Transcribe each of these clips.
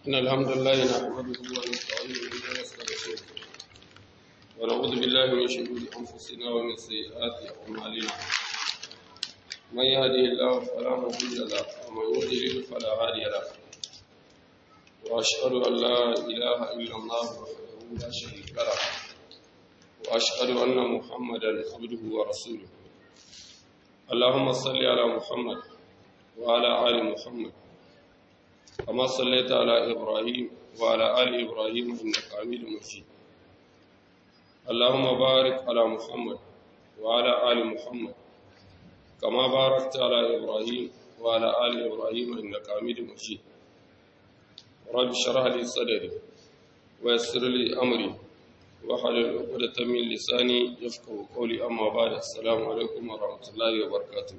إن الحمد لله نحمده ونستعينه ونستغفره ونعوذ بالله من شرور أنفسنا ومن سيئات أعمالنا من يهده الله فلا مضل له ومن يضلل فلا هادي له وأشهد أن لا إله إلا الله وحده لا شريك له وأشهد أن محمدا عبده ورسوله اللهم صل على محمد وعلى آل محمد كما صليت على إبراهيم وعلى آل إبراهيم إنك حميد مجيد اللهم بارك على محمد وعلى آل محمد كما باركت على إبراهيم وعلى آل إبراهيم إنك حميد مجيد رب اشرح لي صدري ويسر لي أمري واحلل عقدة من لساني يفقهوا قولي أما بعد السلام عليكم ورحمة الله وبركاته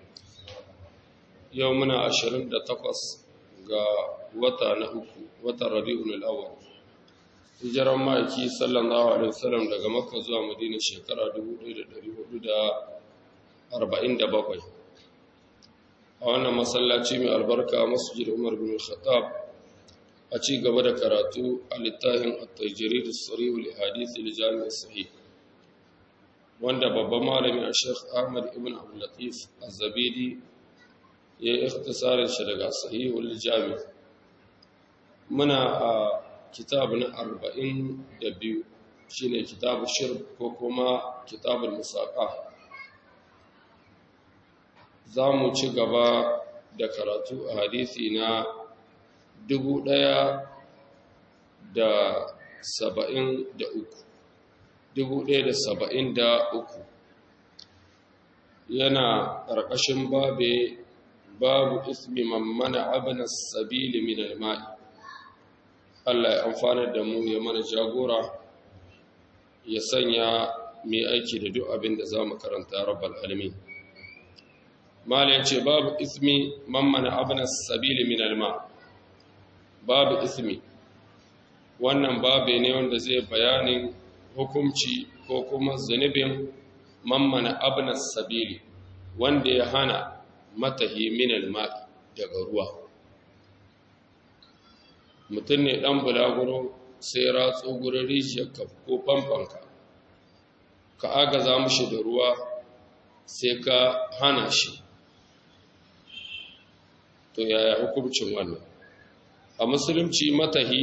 يومنا عشرين دقيقة ga wata na uku watan rabi'un al'awwal hijiran ma'aiki sallallahu alaihi wasallam daga makka zuwa madina shekara 1447 a wannan masallaci mai albarka masjid umar bin khattab a ci gaba da karatu a littafin at-tajrid as-sarih li hadith al-jami' as-sahih wanda babban malami a Sheikh Ahmad ibn Abdul Latif Az-Zabidi ya yi ikhtisarin shi daga sahihul jami muna a kitab na arba'in da biyu shi ne kitabu shirk ko kuma kitabul musaƙa za mu ci gaba da karatu a hadisi na dubu ɗaya da saba'in da uku dubu ɗaya da saba'in da uku yana ƙarƙashin babe babu ismi man mana abin sabili min alma'i Allah ya amfana da mu ya mana jagora ya sanya mai aiki da duk abin da za mu karanta rabbal alamin mala ya ce babu ismi man mana abin sabili min alma babu ismi wannan babu ne wanda zai bayanin hukumci ko kuma zunubin man mana abin sabili wanda ya hana matahi minal ma'i daga ruwa mutum ne ɗan bulaguro sai ratso gurin rijiyarka ko famfanka ka agaza mushi da ruwa sai ka hana shi to yaya hukuncin wannan a musulunci matahi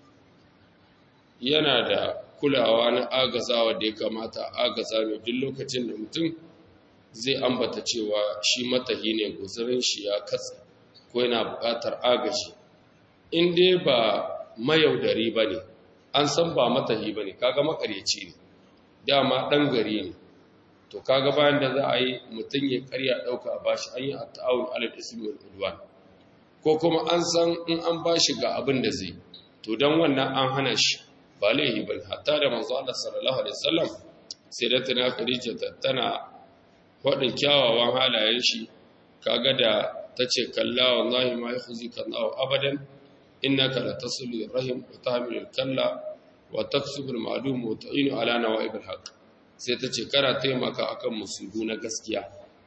yana da kulawa na agazawa da ya kamata agaza mai duk lokacin da mutum zai ambata cewa shi matahi ne guzurin shi ya katse ko yana buƙatar agaji in dai ba mayaudari ba ne an san ba matahi ba ne kaga makaryaci ne dama ɗan gari ne to kaga bayan da za a yi mutum ya karya ɗauka a bashi an yi a ta'awun alal ismi wal udwan ko kuma an san in an bashi ga abin da zai to don wannan an hana shi ba laihi ba hatta da manzo Allah sallallahu alaihi wasallam sai da tana Khadija tana waɗin kyawawan halayen shi kaga da ta ce kalla wallahi ma ya huzi kan awo abadan innaka la tasulu rahim wa tahmilu kalla wa taksubu al-ma'lum wa ta'inu ala nawa'ib al-haq sai ta ce kana taimaka akan musubu na gaskiya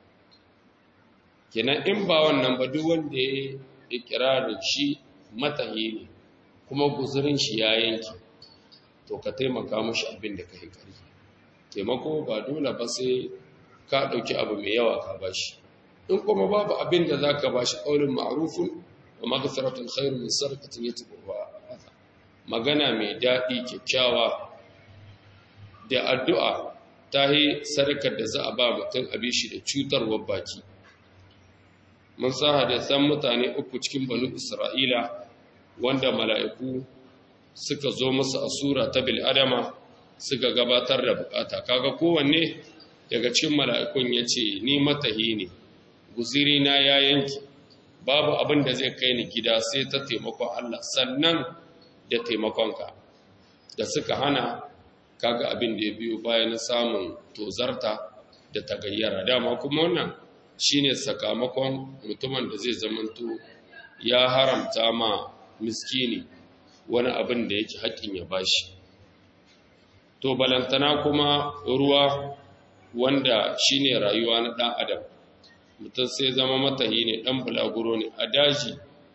kenan in ba wannan ba duk wanda ya ikirarin shi matahi ne kuma guzurin shi ya yanki to ka taimaka mushi abin da ka yi kari taimako ba dole ba sai ka ɗauki abu mai yawa ka bashi in kuma babu abin da za ka bashi ƙaunin ma'arufin wa magasaratun khairu min sarkatin ya tuɓa magana mai daɗi kyakkyawa da addu'a ta yi sarkar da za a ba mutum abin shi da cutarwar baki mun sa san mutane uku cikin banu isra'ila wanda mala'iku suka zo musu a sura ta bil'adama suka gabatar da bukata kaga kowanne daga cikin mala'ikun ya ce, Ni matahi ne, guzirina ya yanki, babu abin da zai kai ni gida sai ta taimakon Allah, sannan da taimakonka, da suka hana kaga abin da ya biyo bayan samun tozarta da tagayyara. Dama kuma wannan shi ne sakamakon mutumin da zai zamanto ya haramta ma miskini wani abin da yake haƙƙin ya bashi. To, balantana kuma ruwa wanda shine rayuwa na ɗan adam mutum sai zama matahi ne ɗan bulaguro ne a daji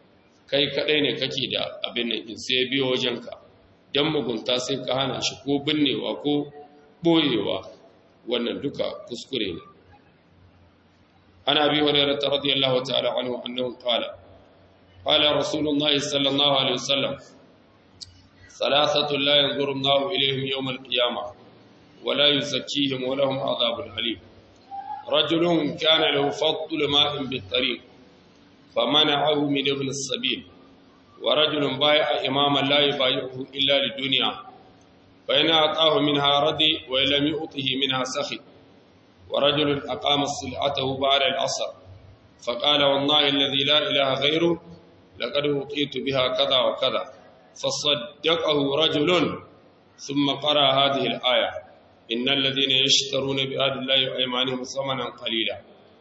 kai kadai ne kake da abin nan in sai biyo wajenka dan mugunta sai ka hana shi ko binnewa ko boyewa wannan duka kuskure ne ana bi hurairah radiyallahu ta'ala anhu annahu qala qala rasulullahi sallallahu alaihi wasallam ثلاثة لا ينظر الله إليهم يوم القيامة ولا يزكيهم ولهم عذاب أليم رجل كان له فضل ماء بالطريق فمنعه من ابن السبيل ورجل بايع إماما لا يبايعه إلا للدنيا فإن أعطاه منها ردي وإن لم يؤطه منها سخي ورجل أقام صلعته بعد العصر فقال والله الذي لا إله غيره لقد أوتيت بها كذا وكذا فصدقه رجل ثم قرأ هذه الآية إن الذين يشترون بآد الله وأيمانهم ثمنا قليلا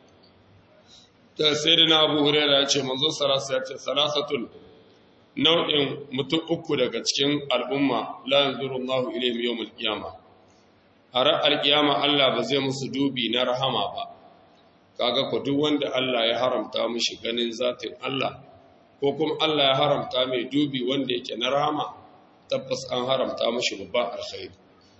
سيدنا أبو هريرة يقول منذ ثلاثة nau'in mutum uku daga cikin al'umma la yanzuru Allahu ilayhim yawmul qiyama a ra'ar qiyama Allah ba zai musu dubi na rahama ba kaga ko duk wanda Allah ya haramta mishi ganin zatin Allah ko kuma Allah ya haramta mai dubi wanda yake na rahama tabbas an haramta mishi babban alkhairi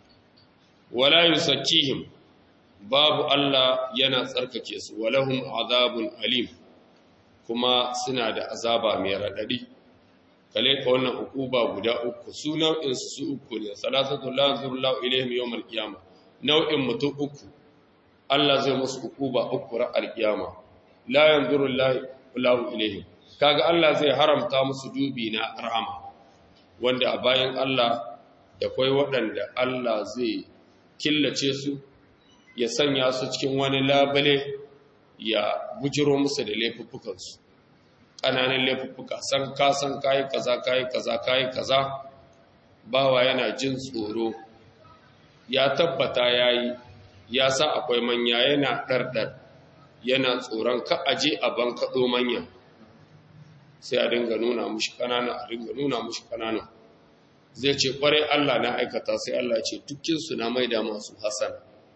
wala yusakkihim babu Allah yana tsarkake su walahum azabun alim kuma suna da azaba mai radadi kale ka wannan ukuba guda uku su nau'in su uku ne salasatu la yanzurullahu ilaihim yawmal qiyama nau'in mutum uku Allah zai musu ukuba uku ra alqiyama la yanzurullahu ilaihim kaga Allah zai haramta musu dubi na rahama wanda a bayan Allah da kai waɗanda Allah zai killace su ya sanya su cikin wani labale ya bujiro musu da laifuffukansu ƙananan laifuffuka san ka san kayi kaza kayi kaza kayi kaza bawa yana jin tsoro ya tabbata yayi ya sa akwai manya yana ɗarɗar yana tsoron ka aje a ban kaɗo manya sai a dinga nuna mushi ƙanana a dinga nuna mushi ƙanana zai ce ƙwarai Allah na aikata sai Allah ce dukkinsu na maida masu hasan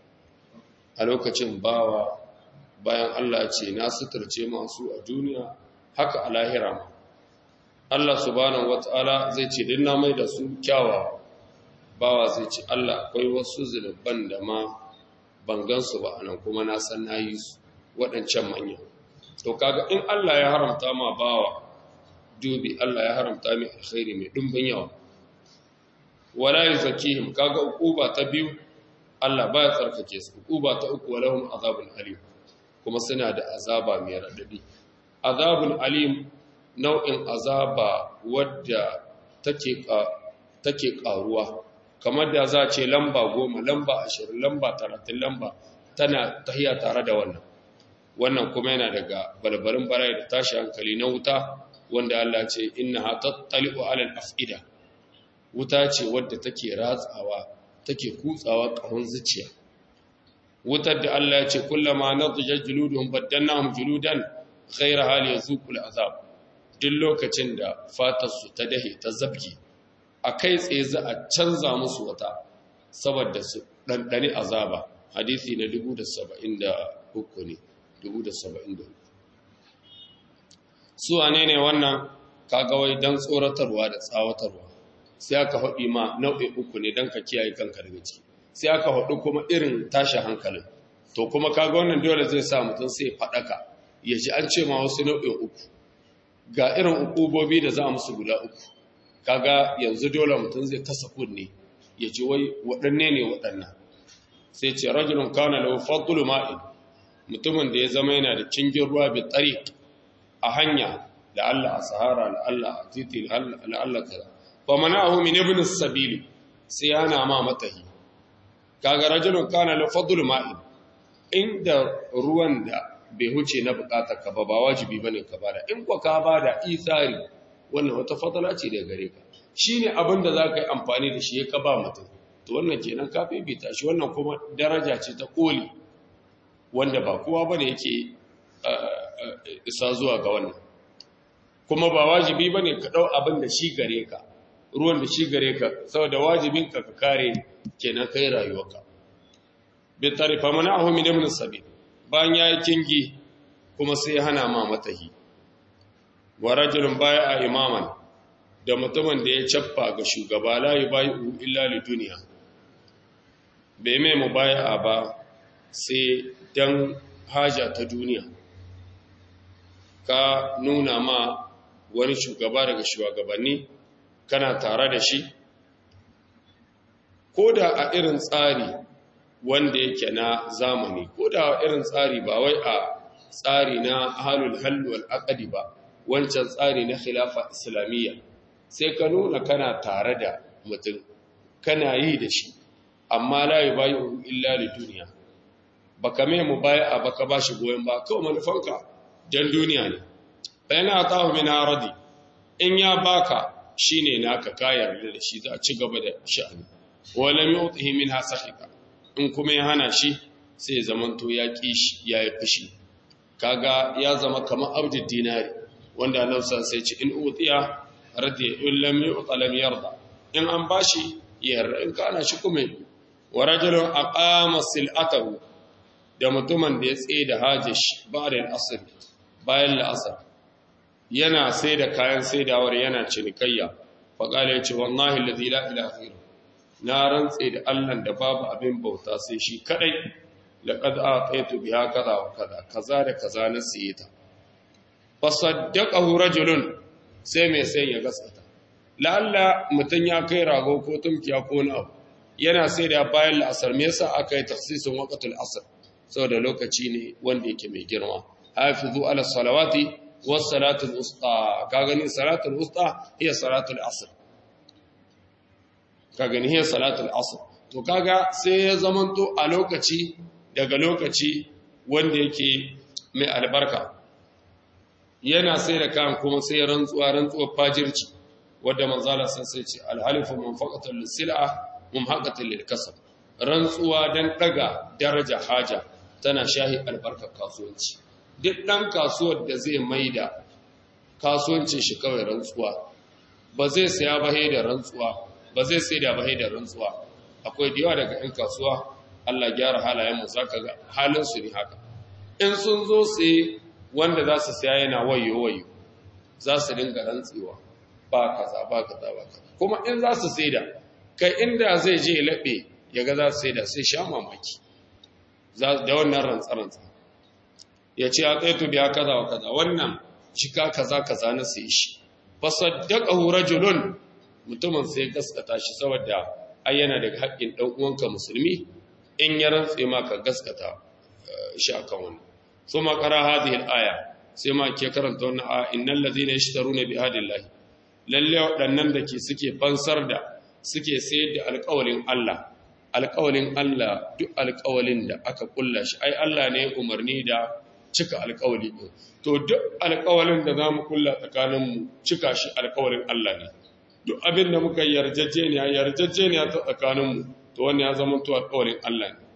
a lokacin bawa bayan Allah ce na suturce masu a duniya haka a lahira ma Allah subhanahu wata'ala zai ce din na mai da su kyawawa bawa zai ce Allah akwai wasu zunuban da ma ban gansu ba anan kuma na san nayi su waɗancan manya to kaga in Allah ya haramta ma bawa dubi Allah ya haramta mai alkhairi mai dimbin yawa wala yuzakihim kaga ukuba ta biyu Allah baya tsarkake su ukuba ta uku walahum azabun alim kuma suna da azaba mai radadi azabun alim nau'in azaba wadda take take karuwa kamar da za ce lamba goma lamba ashirin lamba talatin lamba tana tahiya tare da wannan wannan kuma yana daga balbalin barai da tashi hankali na wuta wanda Allah ce inna ha tattali'u alal af'ida wuta ce wadda take ratsawa take kutsawa kahon zuciya wutar da Allah ya ce kullama nadjat juluduhum baddannahum juludan ghayra hal yazuqul azab duk lokacin da fatar su ta dahe ta zabge akai tsaye za a canza musu wata saboda su dandane azaba hadisi na 1073 ne 1073 su wane ne wannan kaga wai dan tsoratarwa da tsawatarwa sai aka haɗi ma nau'i uku ne dan ka kiyaye kanka daga ciki sai aka haɗu kuma irin tashi hankalin to kuma kaga wannan dole zai sa mutum sai faɗaka ya ji an ce ma wasu nau'in uku ga irin ukubobi da za musu guda uku kaga yanzu dole mutum zai kasa kunne ya ji wai waɗanne ne waɗannan sai ce rajulun kana lahu fadlu ma'in mutumin da ya zama yana da cingin ruwa bi tariq a hanya da Allah a sahara da Allah a titi da Allah kaza fa mana'ahu min ibn as-sabil sai yana ma matahi kaga rajulun kana lahu fadlu ma'in inda ruwan da bai huce na bukatar ka ba ba wajibi bane ka bada in ko ka bada isari wannan wata fadala ce daga gare ka shine abin da zaka yi amfani da shi ka ba mutum to wannan kenan ka bibita shi wannan kuma daraja ce ta koli wanda ba kowa bane yake isa zuwa ga wannan kuma ba wajibi bane ka dau abin da shi gare ka ruwan da shi gare ka saboda wajibin ka ka kare kenan kai rayuwarka bi tarifa mana'ahu min ibn sabil bayan yayi kingi kuma sai hana ma matahi wa rajulun baya a imaman da mutumin da ya cappa ga shugaba la yubayu illa li duniya bai mai mubaya ba sai dan haja ta duniya ka nuna ma wani shugaba daga shugabanni kana tare da shi ko da a irin tsari wanda yake na zamani ko da a irin tsari ba wai a tsari na halul halwal aqdi ba wancan tsari na khilafa islamiyya sai ka nuna kana tare da mutum kana yi da shi amma la yubayu illa li duniya baka mai mubaya baka bashi goyen ba kawai manufanka dan duniya ne bayan atahu min aradi in ya baka shine naka ka yarda da shi za a ci gaba da sha'ani walam yutihi minha sakhika in kuma ya hana shi sai zamanto ya ki shi ya yi fushi kaga ya zama kamar abdul dinari wanda Allah sai ce in utiya radiya in lam yu'ta lam yarda in an bashi yarda in kana shi kuma wa rajulun aqama sil'atahu da mutumin da ya tsaye da hajjin shi ba'da al-asr bayan al-asr yana sai da kayan saidawar yana cinikayya faƙala ya ce wallahi lazi la ilaha na rantse da Allah da babu abin bauta sai shi kadai laqad ataitu biha kaza wa kaza kaza da kaza na siye ta fasaddaqahu rajulun sai mai sai ya gaskata lalla mutun ya kai rago ko tumkiya ko na abu yana sai da bayan la'asar me yasa aka yi tafsirin waqtul asr saboda lokaci ne wanda yake mai girma hafizu ala salawati was salatul usta ka gani salatul usta hiya salatul asr ka gani hiya salatul asr to kaga sai ya zamanto a lokaci daga lokaci wanda yake mai albarka yana sai da kan kuma sai rantsuwa rantsuwar fajirci wadda manzala sun sai ce alhalifu munfaqatul lisil'a mumhaqatul lilkasab rantsuwa dan daga daraja haja tana shahi albarkar kasuwanci duk dan kasuwar da zai maida kasuwancin shi kawai rantsuwa ba zai saya ba da rantsuwa ba zai sai da ba da rantsuwa akwai da yawa daga 'yan kasuwa Allah gyara halayen mu zaka ga halin su ne haka in sun zo sai wanda za su saya yana wayo wayo za su dinga rantsewa ba kaza ba kaza ba kaza kuma in za su saida kai inda zai je laɓe ya ga za su saida sai sha mamaki da wannan rantsa-rantsa ya ce a tsaito biya kaza wa kaza wannan cika kaza kaza na sai shi fasaddaqahu rajulun mutumin sai gaskata shi saboda ai yana daga haƙƙin dan uwanka musulmi in ya rantse ma ka gaskata shi akan wannan ثم قرأ هذه الآية سيما كي كرنت wannan innal ladhina yashtaruna bi hadillahi lalle wadannan da ke suke fansar da suke sayar da alƙawalin Allah alƙawalin Allah duk alƙawalin da aka kulla shi ai Allah ne umarni da cika alƙawali din to duk alƙawalin da zamu kulla tsakanin mu cika shi alƙawalin Allah ne duk abin da muka yarjejeniya yarjejeniya ta tsakanin mu to wannan ya zama to alƙawalin Allah ne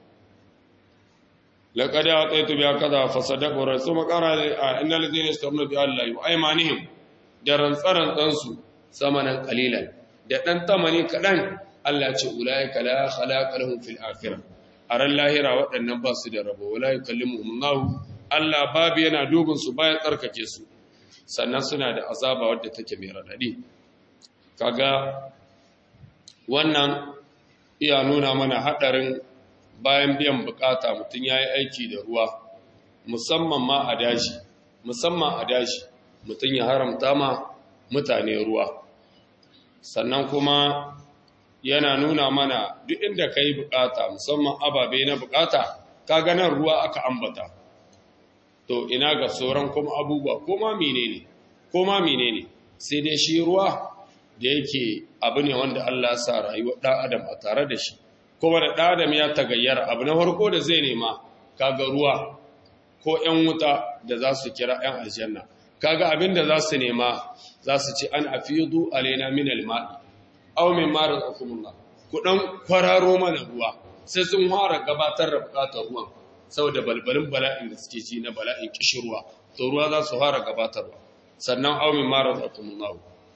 لقد أعطيت بها كذا فصدقوا الرسول قال إن الذين يسترون بها الله وأيمانهم درن فرن تنسو ثمنا قليلا da dan tamani kadan Allah ce ulaika la khalaqa lahum fil akhirah aran lahira waɗannan ba su da rabo wala yukallimuhum Allah Allah babu yana dubin su bayan tsarkake su sannan suna da azaba wadda take mai radadi kaga wannan iya nuna mana hadarin bayan biyan bukata mutum ya yi aiki da ruwa musamman ma a daji musamman a daji mutum ya haramta ma mutane ruwa sannan kuma yana nuna mana duk inda ka yi bukata musamman ababe na bukata ka ganar ruwa aka ambata to ina ga sauran kuma abubuwa ko ma menene ko ma menene sai dai shi ruwa da yake abu ne wanda Allah ya sa rayuwar ɗan adam a tare da shi kuma da ɗadam ya tagayyara abu na farko da zai nema kaga ruwa ko ‘yan wuta da za su kira ‘yan aljanna kaga abin da za su nema za su ce an afidu alaina min alma'i aw min ma razaqakumullah ku dan kwararo mana ruwa sai sun fara gabatar da bukatar ruwan saboda balbalin bala'in da suke ci na bala'in kishirwa to ruwa za su fara gabatarwa sannan aw min ma razaqakumullah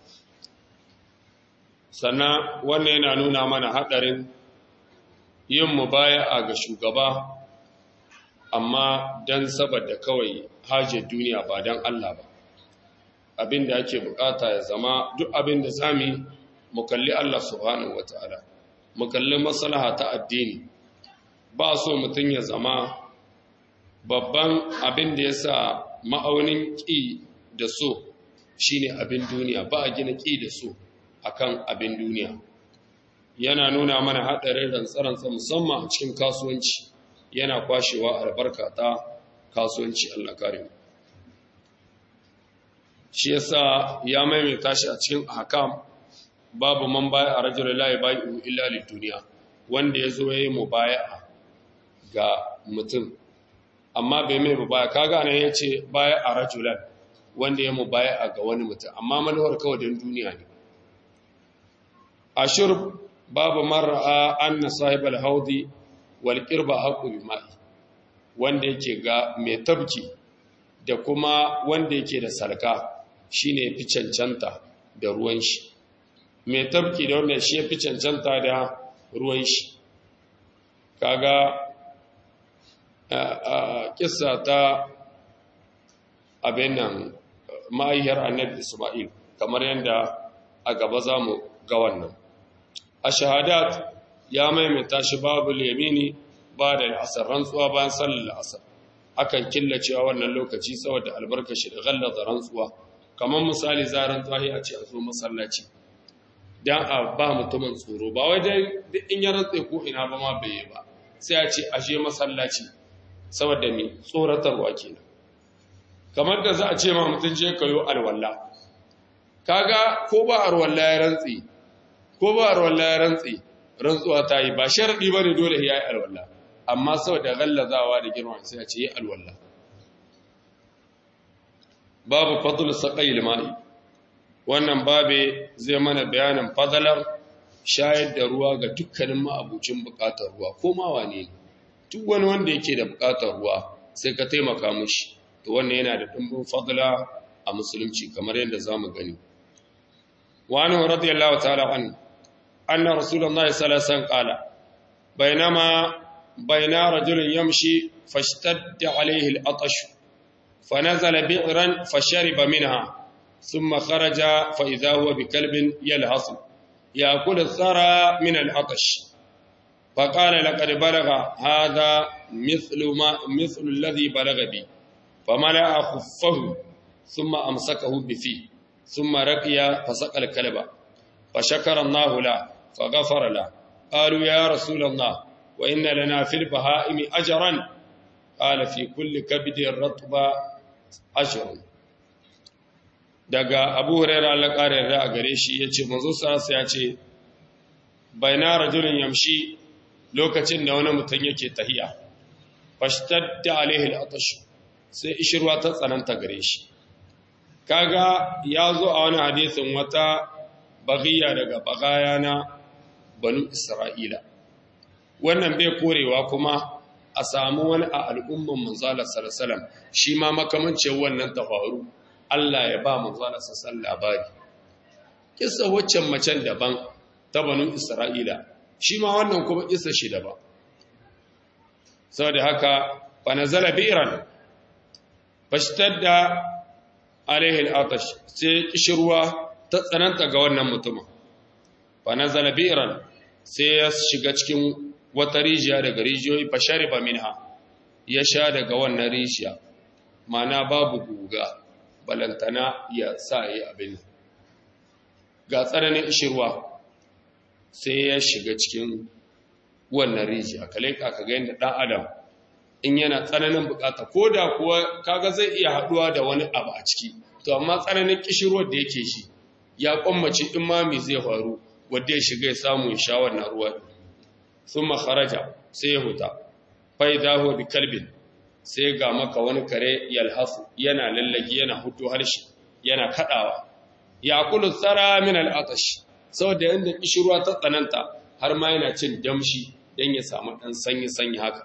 sannan wannan yana nuna mana hadarin yin mubaya'a ga shugaba amma don saboda kawai hajjar duniya ba don Allah ba abin da ake bukata ya zama duk abin da zami mu kalli Allah subhanahu wataala mu kalli maslaha ta addini ba so mutum ya zama babban abin da ya sa ma'aunin ƙi da so shine abin duniya ba a gina ƙi da so akan abin duniya yana nuna mana haɗarin rantsarantsa musamman a cikin kasuwanci yana kwashewa albarka ta kasuwanci Allah kare shi yasa ya maimaita shi a cikin ahkam babu man baya a rajul la yabai'u illa lid duniya wanda yazo yayi mubaya'a ga mutum amma bai mai mubaya kaga nan yace baya a rajulan wanda ya mubaya'a ga wani mutum amma manuwar kawai don duniya ne ashur babu mar'a anna sahibal haudi wal qirba haqu bima'i wanda yake ga mai tabki da kuma wanda yake da salka shine fi cancanta da ruwan shi mai tabki da wanda shi fi cancanta da ruwan shi kaga a kissa ta abin nan ma'ayyar annabi Isma'il kamar yadda a gaba za mu ga wannan a shahadat ya maimaita shi babu yamini ba da asar rantsuwa bayan sallar asar akan killacewa wannan lokaci saboda albarkashi da gallaza rantsuwa kamar misali zaran tsahi a ce a zo masallaci dan a ba mutumin tsoro ba wai dai duk in ya rantse ko ina ba ma bai ba sai a ce a je masallaci saboda me tsoratarwa kenan kamar da za a ce ma mutum je kayo alwala kaga ko ba alwala ya rantsi ko ba alwala ya rantsi rantsuwa ta yi ba sharadi bane dole ya yi alwala amma saboda gallazawa da girma sai a ce yi alwala babu fadl saqayil ma'i wannan babe zai mana bayanin fadalar shayar da ruwa ga dukkanin ma'abucin bukatar ruwa ko ma wane ne duk wani wanda yake da bukatar ruwa sai ka taimaka mushi to wannan yana da dimbin fadla a musulunci kamar yadda zamu gani wa anhu radiyallahu ta'ala an anna rasulullahi sallallahu alaihi wasallam qala bainama baina rajulin yamshi fashtadda alaihi al-atash فنزل بئرا فشرب منها ثم خرج فإذا هو بكلب يلهص يأكل الثرى من العطش فقال لقد بلغ هذا مثل ما مثل الذي بلغ بي فملأ خفه ثم أمسكه بفيه ثم رقي فسقى الكلب فشكر الله له فغفر له قالوا يا رسول الله وإن لنا في البهائم أجرا قال في كل كبد رطب أجر daga abu huraira Allah ƙara yarda a gare shi ya ce manzo sarasa ya ce baina rajulun yamshi lokacin da wani mutum yake tahiya fashtadda alaihi al-atash sai ishirwa ta tsananta gare shi kaga ya zo a wani hadisin wata bagiya daga bagaya na banu isra'ila wannan bai korewa kuma a samu wani a al'umman manzala sallallahu shi ma makamancin wannan ta faru Allah ya ba manzala sallallahu labari kissa waccan macen daban ta banu isra'ila shi ma wannan kuma kissa shi daban saboda haka fa nazala bi'ran fashtadda alaihi al-atash sai kishirwa ta tsananta ga wannan mutumin fa nazala bi'ran sai ya shiga cikin wata rijiya daga rijiyoyi fa shariba minha ya sha daga wannan rijiya mana babu guga balantana ya sa yi abin ga tsananin ishirwa sai ya shiga cikin wannan rijiya kaleka ka ga yadda ɗan adam in yana tsananin bukata ko da kuwa kaga zai iya haɗuwa da wani abu a ciki to amma tsananin kishirwar da yake shi ya kwammace in mami zai faru wadda ya shiga ya samu ya sha wannan ruwa sun makaraja sai ya huta fai daho bi kalbin sai ga maka wani kare yalhafu yana lallagi yana hutu harshe yana kadawa ya kulu tsara min al'atash saboda yadda kishirwa ta tsananta har ma yana cin damshi don ya samu ɗan sanyi-sanyi haka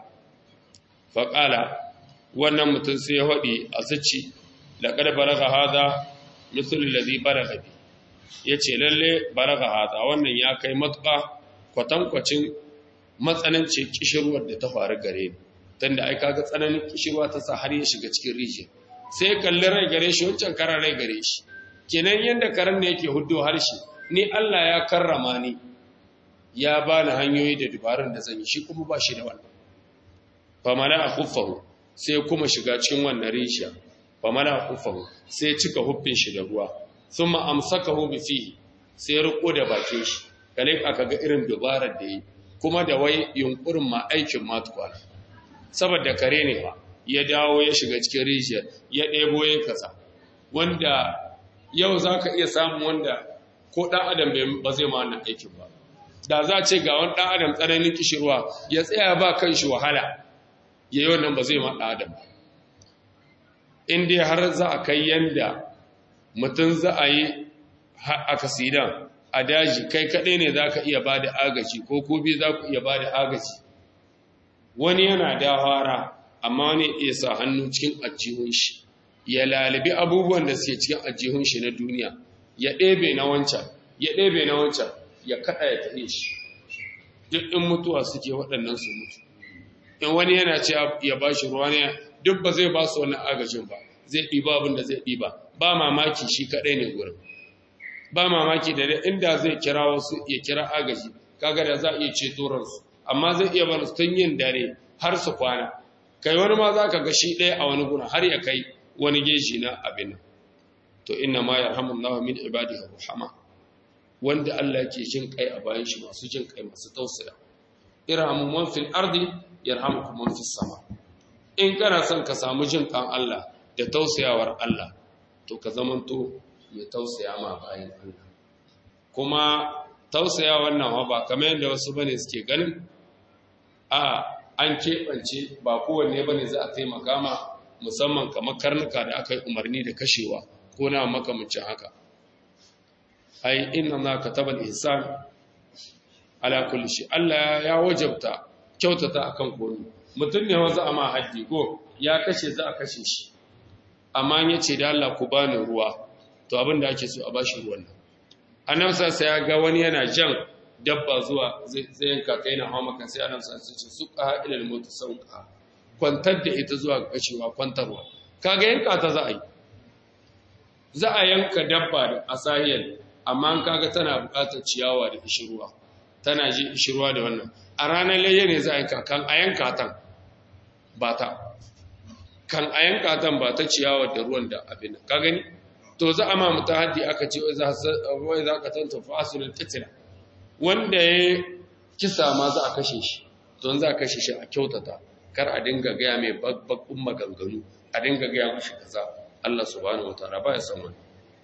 faƙala wannan mutum sai ya haɗi a zuci da ƙar baraga haza misalin da zai baraga bi ya ce lalle baraga haza wannan ya kai matuƙa kwatankwacin matsananci kishirwar da ta faru gare ni tunda ai kaga tsananin kishirwa ta sa har ya shiga cikin rijiya sai kalli rai gare shi wancan karan rai gare shi kenan yanda karen ne yake huddo harshe ni Allah ya karrama ni ya bani hanyoyi da dubarun da zan yi shi kuma ba shi da wannan famala a huffahu sai kuma shiga cikin wannan rishiya famala a huffahu sai cika huffin shi da ruwa sun ma'amsaka hubi fihi sai riko da bakin shi kale aka ga irin dubarar da yi kuma da wai yunkurin ma aikin matukwana saboda kare ne ba ya dawo ya shiga cikin rijiyar ya ɗebo ya kasa wanda yau za ka iya samun wanda ko ɗan adam ba zai ma wannan aikin ba da za ce ga wani ɗan adam tsananin kishirwa ya tsaya ba kan shi wahala ya yi wannan ba zai ma ɗan adam ba in dai har za a kai yanda mutum za a yi a kasidan a daji kai kaɗai ne za ka iya ba da agaji ko kubi za ku iya ba da agaji wani yana dawara amma wani iya sa hannu cikin ajihun shi ya lalibi abubuwan da suke cikin ajihun shi na duniya ya ɗebe na wancan ya ɗebe na wancan ya kaɗa ya tafi shi duk in mutuwa suke waɗannan su mutu in wani yana ce ya ba shi ruwa ne duk ba zai ba su wannan agajin ba zai ɗiba abin da zai ɗiba ba mamaki shi kaɗai ne gurin ba mamaki da inda zai kira wasu ya kira agaji kaga da za a iya ceto ransu amma zai iya bar tun yin dare har su kwana kai wani ma za ka ga shi ɗaya a wani guna har ya kai wani geji na abin nan to inna ma yarhamullahu min ibadihi rahama wanda Allah yake jin kai a bayan shi masu jin kai masu tausaya irhamu man fil ardi yarhamukum man fis sama in kana son ka samu jin kan Allah da tausayawar Allah to ka zamanto mai tausaya ma bayan Allah kuma tausaya wannan ba kamar yadda wasu bane suke ganin a an keɓance ba kowanne bane za a taimaka ma musamman kamar karnuka da aka yi umarni da kashewa ko na makamancin haka ai inna na katabal ihsan ala kulli shi Allah ya wajabta kyautata akan komai mutum ne wanzu a ma haddi ko ya kashe za a kashe shi amma ya ce da Allah ku bani ruwa to abin da ake so a bashi ruwan nan annabi sai ya ga wani yana jan dabba zuwa zai yanka kai na hawa maka sai annabi sai ce su qa ila al-maut sauqa kwantar da ita zuwa ga kashewa kwantarwa kaga yanka ta za a yi za a yanka dabba da asahiyar amma an kaga tana buƙatar ciyawa da ishirwa tana ji ishirwa da wannan a ranar layya ne za a yanka kan a yanka tan ba ta kan a yanka tan ba ta ciyawa da ruwan da abin ka gani to za a ma mutu haddi aka ce wai za ka tanta fasulun kitila wanda ya kisa ma za a kashe shi don za a kashe shi a kyautata kar a dinga gaya mai babbakun maganganu a dinga gaya mashi kaza Allah subhanahu wataala ba ya san wani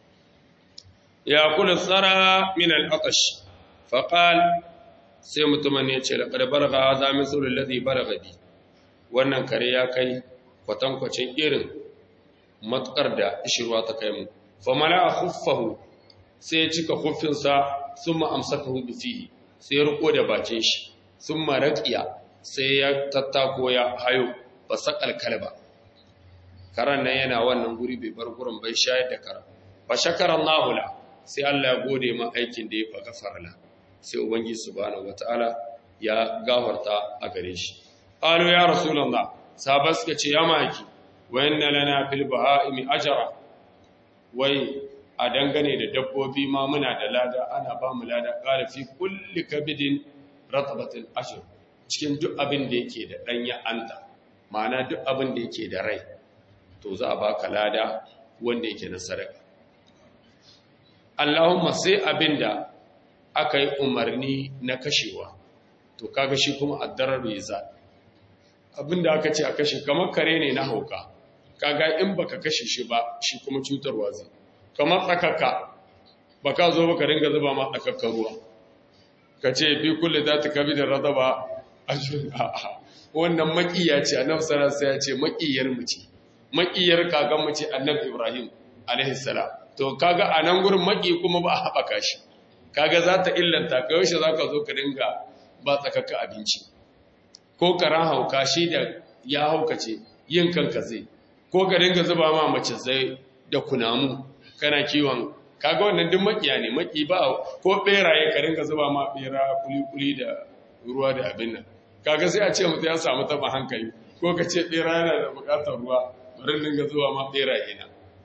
ya kula tsara min al-atash fa qal sai mutumin ya ce laqad baragha hadha min sulul ladhi baragha bi wannan kare ya kai kwatankwacin irin matukar da ishirwa ta kai mu famala a khuffahu sai ya cika khuffinsa sun ma'amsakahu bifihi sai ya riko da bakin shi sun maraƙiya sai ya tattako ya hayo ba saƙal kalba karan nan yana wannan guri bai bar gurin bai shayar da kara ba shakarar lahula sai Allah ya gode ma aikin da ya fa gafarala sai ubangi subhanahu wataala ya gafarta a gare shi qalu ya rasulullah sahabbai suka ce ya maki wa inna lana fil baha'imi ajra wai a dangane da dabbobi ma muna da lada ana ba mu lada ƙara fi kulli kabidin ratabatin ashir cikin duk abin da yake da ɗanya anta ma'ana duk abin da yake da rai to za a baka lada wanda yake na sadaka Allahumma sai abin da aka yi umarni na kashewa to kaga shi kuma addarar ya abin da aka ce a kashe kamar kare ne na hauka kaga in baka kashe shi ba shi kuma cutarwa zai kamar tsakaka baka zo baka ringa zuba ma tsakakka ruwa ka ce fi kulle za ta kabi da rada ba a a'a wannan makiya ce annabi sallallahu alaihi ya ce makiyar mu ce makiyar kakan mu ce annabi ibrahim alaihi salam to kaga a nan gurin maki kuma ba a haɓaka shi kaga za ta illanta ka yaushe za ka zo ka dinga ba tsakakka abinci ko karan hauka shi da ya haukace yin kanka zai ko ka dinga zuba ma mace zai da kunamu kana kiwon kaga wannan duk makiya ne maki ba ko beraye ka dinga zuba ma bera kuli-kuli da ruwa da abin nan kaga sai a ce mutum ya samu taba hankali ko ka ce bera yana da bukatar ruwa bari dinga zuba ma beraye na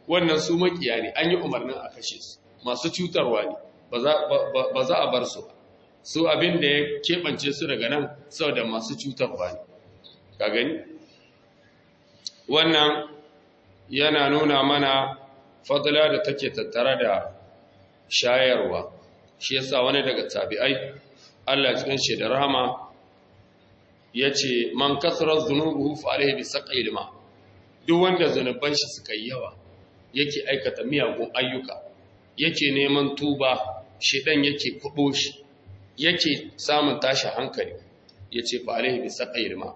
wannan su makiya ne an yi umarnin a kashe su masu cutarwa ne ba za a bar su ba su abin da ya keɓance su daga nan sau da masu cutarwa ne ka gani wannan yana nuna mana fadla da take tattare da shayarwa shi yasa wani daga tabi'ai Allah cikin shi da rahama yace man kasara dhunubuhu fa alayhi bi saqil ma duk wanda zanuban shi suka yi yawa yake aikata miyagun ayyuka yake neman tuba shedan yake kubo shi yake samun tashi hankali yace fa alayhi bi saqil ma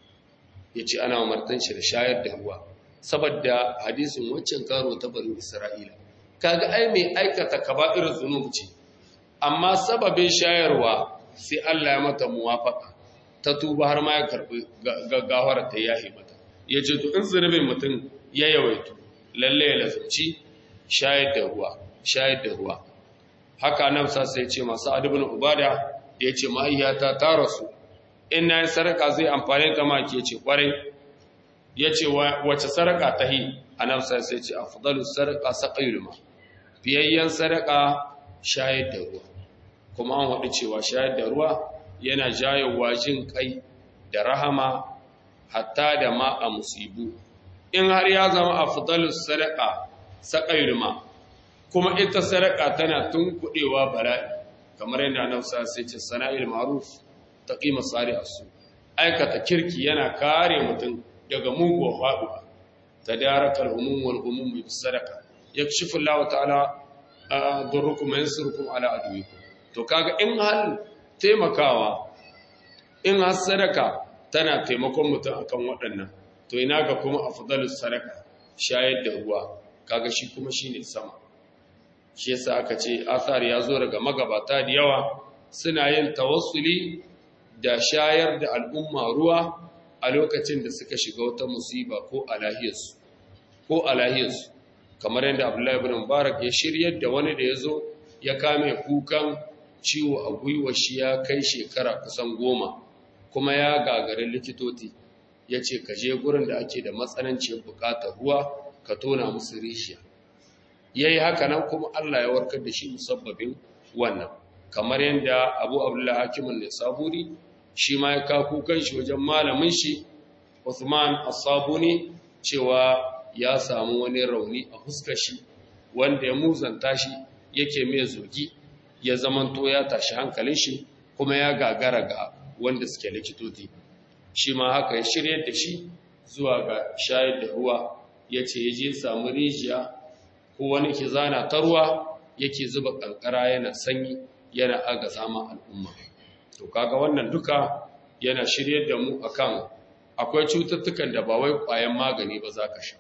yace ana umartan shi da shayar da ruwa saboda hadisin waccan karo ta barin Isra'ila kaga ai mai aikata kaba'ir zunub ce amma sababin shayarwa sai Allah ya mata muwafaka ta tuba har ma ya karbi gaggawar ta yahi mata yace to in zunubin mutum ya yawaitu lalle ya lazumci shayar da ruwa shayar da ruwa haka nan sa sai ce masu adibin ubada yace mahaiyata ta rasu in na yi sarka zai amfani ta ma ke ce kwarai ya ce wace sarƙa ta yi a nan sai sai ce a fudalu sarƙa saƙayul ma fiyayyen sarƙa shayar da ruwa kuma an waɗi cewa shayar da ruwa yana jayowa jin kai da rahama hatta da ma a musibu in har ya zama a fudalu sarƙa saƙayul ma kuma ita sarƙa tana tun kuɗewa bala'i kamar yadda nan sai ce sana'il ma'ruf taqima sari asu aikata kirki yana kare mutum daga muguwar faɗuwa ta darakar umumwar umummi sadaka ya shifi Allah ta'ala durrukum yansurukum ala aduwikum to kaga in hal taimakawa in har sadaka tana taimakon mutum akan waɗannan to ina ga kuma afdalus sadaka shayar da ruwa kaga shi kuma shine sama shi yasa aka ce athar ya zo daga magabata da yawa suna yin tawassuli da shayar da al'umma ruwa a lokacin da suka shiga wata musiba ko a lahiyarsu ko a lahiyarsu kamar yadda abdullahi ibn mubarak ya shiryar da wani da ya zo ya kame kukan ciwo a gwiwa shi ya kai shekara kusan goma kuma ya gagarin likitoti ya ce ka je gurin da ake da matsananciyar bukatar ruwa ka tona musu rishiya ya yi haka nan kuma allah ya warkar da shi musabbabin wannan kamar yadda abu abdullahi hakimin ne saburi shi ma ya kaku kanshi wajen malamin shi Uthman As-Sabuni cewa ya samu wani rauni a fuskar shi wanda ya muzanta shi yake mai zogi ya zamanto ya tashi hankalin shi kuma ya gagara ga wanda suke likitoti shi ma haka ya shirye da shi zuwa ga shayar da ruwa yace yaje samu rijiya ko wani ke zana ta ruwa yake zuba kankara yana sanyi yana aga sama al'umma to kaga wannan duka yana shiryar da mu akan akwai cututtukan da ba wai ƙwayan magani ba za ka sha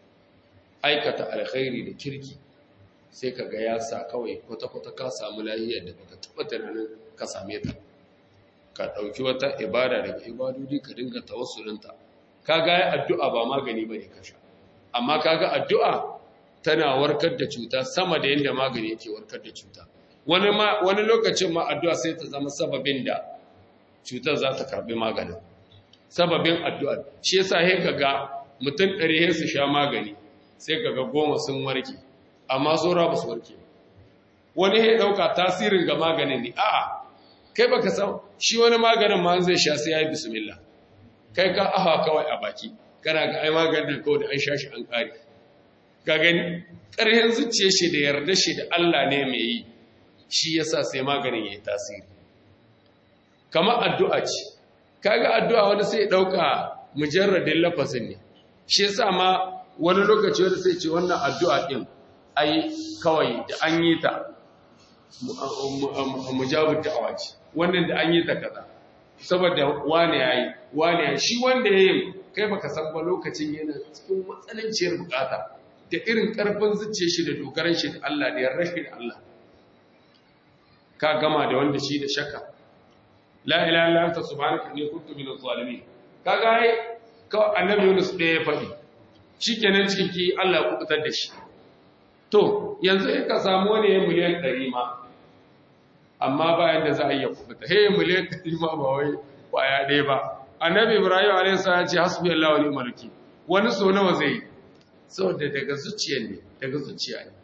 aikata alkhairi da kirki sai ka ga ya sa kawai kwata-kwata ka samu lahiyar da baka taɓa tunanin ka same ta ka ɗauki wata ibada daga ibadodi ka dinga tawassulinta ka ga addu'a ba magani ba ne ka sha amma ka ga addu'a tana warkar da cuta sama da yadda magani yake warkar da cuta wani lokacin ma addu'a sai ta zama sababin da cutar za ta karbi maganin sababin addu'a shi yasa he kaga mutum ɗari he su sha magani sai kaga goma sun warke amma saura ba su warke wani he ɗauka tasirin ga maganin ne a'a kai baka san shi wani maganin ma zai sha sai ya yi bismillah kai ka aha kawai a baki kana ga ai maganin kawai da an sha shi an ƙare ka gani ƙarhin zuciya shi da yarda shi da Allah ne mai yi shi yasa sai maganin ya yi tasiri kamar addu'a ce kaga addu'a wani sai ɗauka mujarradin lafazin ne shi yasa ma wani lokaci wani sai ce wannan addu'a ɗin ai kawai da an yi ta mujabin da'awa ce wannan da an yi ta kaza saboda wane ya yi wane ya shi wanda ya yi kai baka san ba lokacin yana cikin matsananciyar bukata da irin karfin zuciya shi da dogaran shi da Allah da yarda shi da Allah ka gama da wanda shi da shakka la ilaha illa anta subhanaka inni kuntu minaz zalimin kaga ai ka annabi Yunus da ya faɗi shikenan cikin ki Allah ya kubutar da shi to yanzu in ka samu wani ya miliyan 100 ma amma bayan da za a iya kubuta he miliyan 100 ma ba wai kwaya ɗaya ba annabi Ibrahim alayhi salam ya ce hasbi Allah wa ni'mal wakeel wani so nawa zai saboda daga zuciya ne daga zuciya ne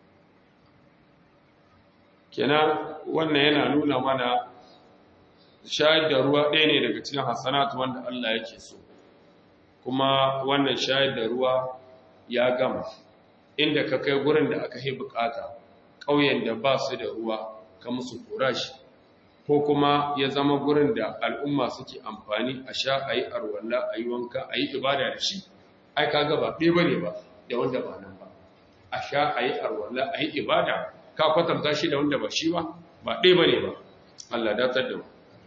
kenan wannan yana nuna mana shayar da ruwa ɗaya ne daga cikin hasanatu wanda Allah yake so kuma wannan shayar da ruwa ya gama inda ka kai gurin da aka yi bukata ƙauyen da ba su da ruwa ka musu kurashi ko kuma ya zama gurin da al'umma suke amfani a sha a yi arwalla a yi wanka a yi ibada da shi ai ka gaba ɗaya ba ne ba da wanda ba nan ba a sha a yi arwalla a yi ibada ka kwatanta shi da wanda ba shi ba ba ɗaya ba ne ba Allah datar da mu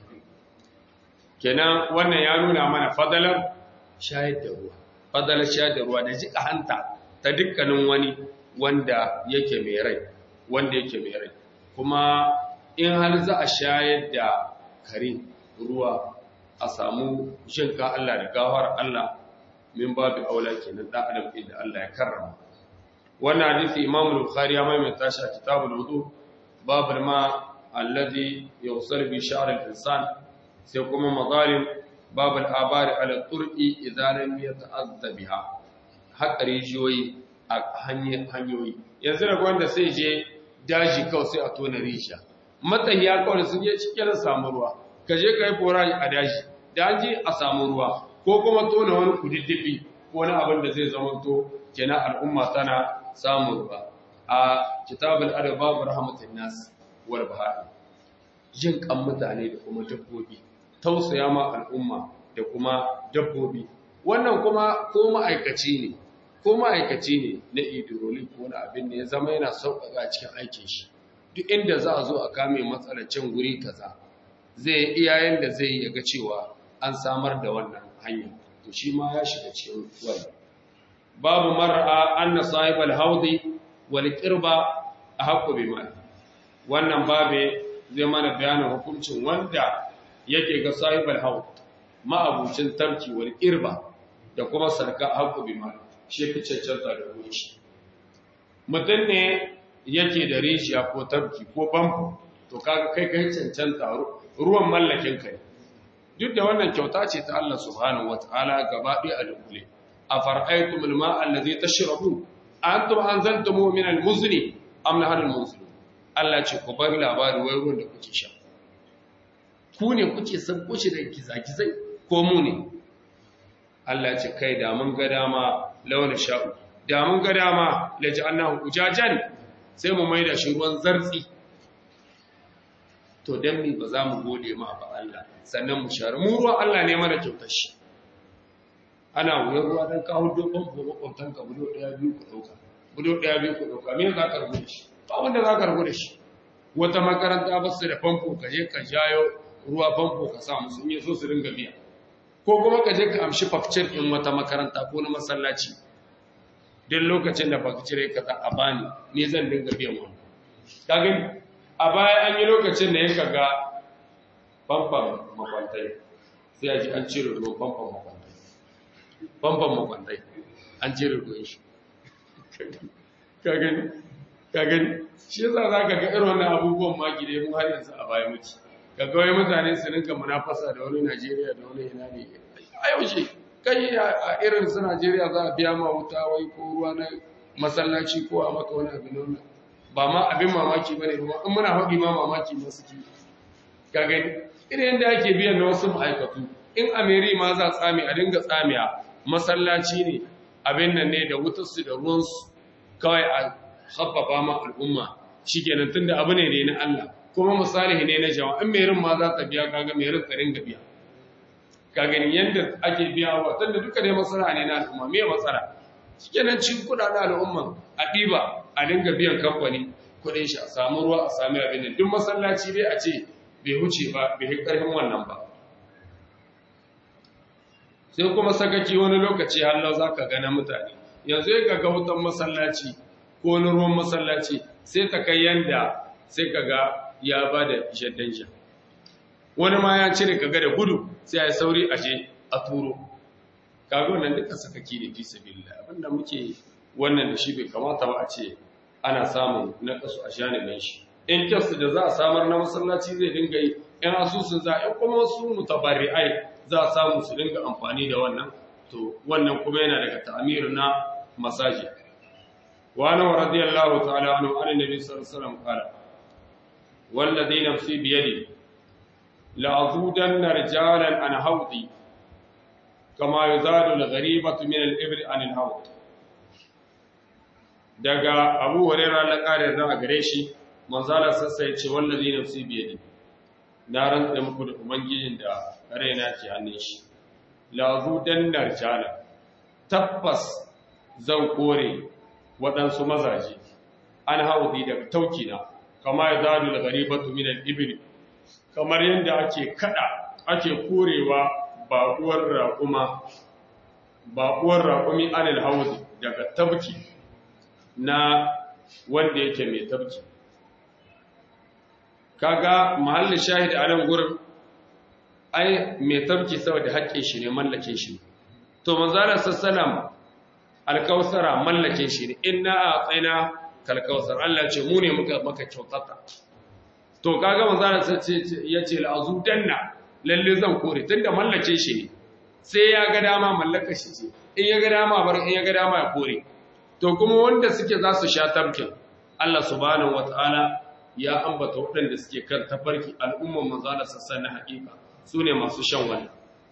kenan wannan ya nuna mana fadalar shayar da ruwa fadalar shayar da ruwa da jika hanta ta dukkanin wani wanda yake mai rai wanda yake mai rai kuma in har za a shayar da kare ruwa a samu shinka Allah da gawar Allah min babu aula kenan dan adam inda Allah ya karrama wannan hadisi Imam Bukhari ya maimaita shi a kitabul wudu babul ma alladhi yusar bi sha'r al-insan sai kuma mazalim babul abari ala turqi idan lam yata'azza biha haƙa rijiyoyi a hanyoyi yanzu da wanda sai je daji kawai sai a tona risha matsayiya kawai sun je cikin samu ruwa ka je ka yi fora a daji da an je a samu ruwa ko kuma tona wani kududdufi ko wani abin da zai zama to kenan al'umma tana samun ruwa a kitabul adab babu rahmatin nas wal bahari jin kan mutane da kuma dabbobi tausaya ma al'umma da kuma dabbobi wannan kuma ko ma'aikaci ne ko ma'aikaci ne na idroli ko na abin da ya zama yana sauƙaƙa cikin aikin shi duk inda za a zo a kame matsalar can guri kaza zai iyayen da zai yaga cewa an samar da wannan hanya to shi ma ya shiga cikin wani babu mar'a anna sahibal haudi wal qirba ahqqu bima wannan babe zai mana bayanin hukuncin wanda yake ga sahibal haud ma'abucin tarki wal qirba da kuma sarka ahqqu bima shi fi cancanta da ruwan shi mutum ne yake da rijiya ko tabki ko bambu to kaga kai kai cancanta ruwan mallakin kai duk da wannan kyauta ce ta Allah subhanahu wataala gaba ɗaya a dukule a far'aitum alma allazi tashrabu antum anzaltum min almuzni am nahal almuzni Allah ce ku bar labari wai ruwan da kuke sha ku ne kuke san kushi da gizagizai ko mu ne Allah ce kai da mun ga dama launa sha'u da mun ga dama laji annahu ujajan sai mu maida shi ruwan zartsi to dan mi ba za mu gode ma ba Allah sannan mu share mu ruwa Allah ne mana kyautar shi ana wuyar ruwa dan kawo dokon ko makwabtan ka budo daya biyu ku dauka budo daya biyu ku dauka me za ka rubu da shi ba wanda za ka rubu da shi wata makaranta ba su da famfo ka je ka jayo ruwa famfo ka sa musu in yi so su ringa biya ko kuma ka je ka amshi fakcir in wata makaranta ko na masallaci duk lokacin da baka cire ka a bani ne zan dinga biyan wani kagin a baya an yi lokacin da ya kaga famfan makwantai sai a ji an cire ruwan famfan makwantai famfan makwantai an cire ruwan shi kagin kagin shi yasa za ka ga irin wannan abubuwan ma gide mu har yanzu a baya muke ga kawai mutane su rinka munafasa da wani Najeriya da wani ina ne a yaushe kai a irin su Najeriya za a biya ma wuta wai ko ruwa na masallaci ko a maka wani abin nan ba ma abin mamaki ba ne ba in muna haɗi ma mamaki ma suke ka gani irin yadda ake biyan na wasu ma'aikatu in ameri ma za tsami a dinga tsamiya masallaci ne abin nan ne da wutarsu da ruwansu kawai a habbafa ma al'umma shi kenan tun da abu ne ne na Allah kuma misali ne na jama'a in merin ma za ta biya kaga merin ta ringa biya ka gani yadda ake biya wa tunda duka dai matsala ne na al'umma me matsala shikenan cikin kudaden al'umma a ɗiba a dinga biyan kamfani kuɗin shi a samu ruwa a sami abin nan duk masallaci dai a ce bai huce ba bai yi ƙarfin wannan ba sai kuma sakaki wani lokaci hallau za ka gana mutane yanzu ya ga wutan masallaci ko wani ruwan masallaci sai ta kai yanda sai ka ga ya ba da shaddan sha wani ma ya cire kaga da gudu sai ya sauri a je a turo kaga wannan duka sakaki ne fi sabilillah abinda muke wannan da shi bai kamata ba a ce ana samun na kasu a janibin shi in kyasu da za a samar na masallaci zai dinga yi in asusun za a kuma su mutabarri'ai za a samu su dinga amfani da wannan to wannan kuma yana daga ta'amir na masajid wa ana radiyallahu ta'ala anhu an nabi sallallahu alaihi wasallam qala والذي نفسي بيدي لأذودن رجالا عن حوضي كما يزاد الغريبة من الإبل عن الحوض daga abu huraira na ƙarin za a gare shi manzala sassai ce wallazi nafsi biyadi na rantsa muku da ubangijin da raina ke hannun shi lazu dan narjala tabbas zan kore waɗansu mazaje an haudi daga taukina kama ya zalu da garibatu min al-ibil kamar yadda ake kada ake korewa baƙuwar raƙuma baƙuwar raƙumi anil haudi daga tabki na wanda yake mai tabki kaga mahallin shahid a nan gurin ai mai tabki saboda haƙƙin shi ne mallakin shi to manzala sallam alkausara mallakin shi ne inna a tsaina kalkausar Allah ce mu ne muka maka kyautata to kaga manzala ya ce la'azu danna lalle zan kore tunda mallakin shi ne sai ya ga dama mallaka shi ce in ya ga dama bar in ya ga dama ya kore to kuma wanda suke za su sha tabkin Allah subhanahu wataala ya ambata waɗanda suke kan tafarki al'umman manzala sassan na haƙiƙa su ne masu shan wani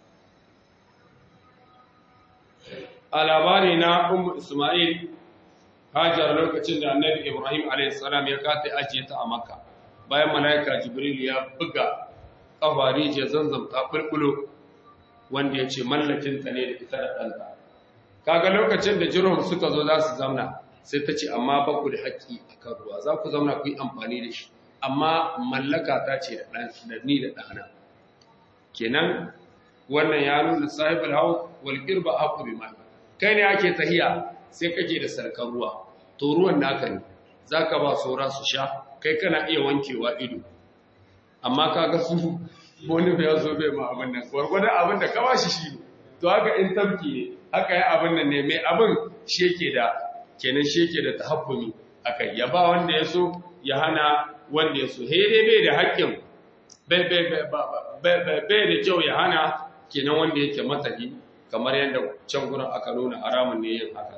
a labari na umu ismail hajar lokacin da annabi ibrahim a.s. ya kata ajiye ta a makka bayan mala'ika jibril ya buga ƙafari je zanzam ta ɓulɓulo wanda ya ce mallakinta ne da ita da ɗanta kaga lokacin da jirom suka zo za su zamna sai ta ce amma ba ku da haƙƙi a kan ruwa za ku zamna ku yi amfani da shi amma mallaka ta ce da ni da ɗana kenan wannan ya nuna sahibul hawa wal qirba aqu bi mai kai ne ake tahiya sai kake da sarkar ruwa to ruwan naka ne zaka ba saura su sha kai kana iya wankewa ido amma kaga su wani bai zo bai ma abin nan gwargwadon abin da ka bashi shi to haka in tabki ne haka ya abin nan ne mai abin shi yake da kenan shi yake da tahakkumi akai ya ba wanda ya so ya hana wanda ya so he dai bai da haƙƙin bai bai bai bai da kyau ya hana kenan wanda yake matahi kamar yadda can gurin aka nuna haramun ne yin haka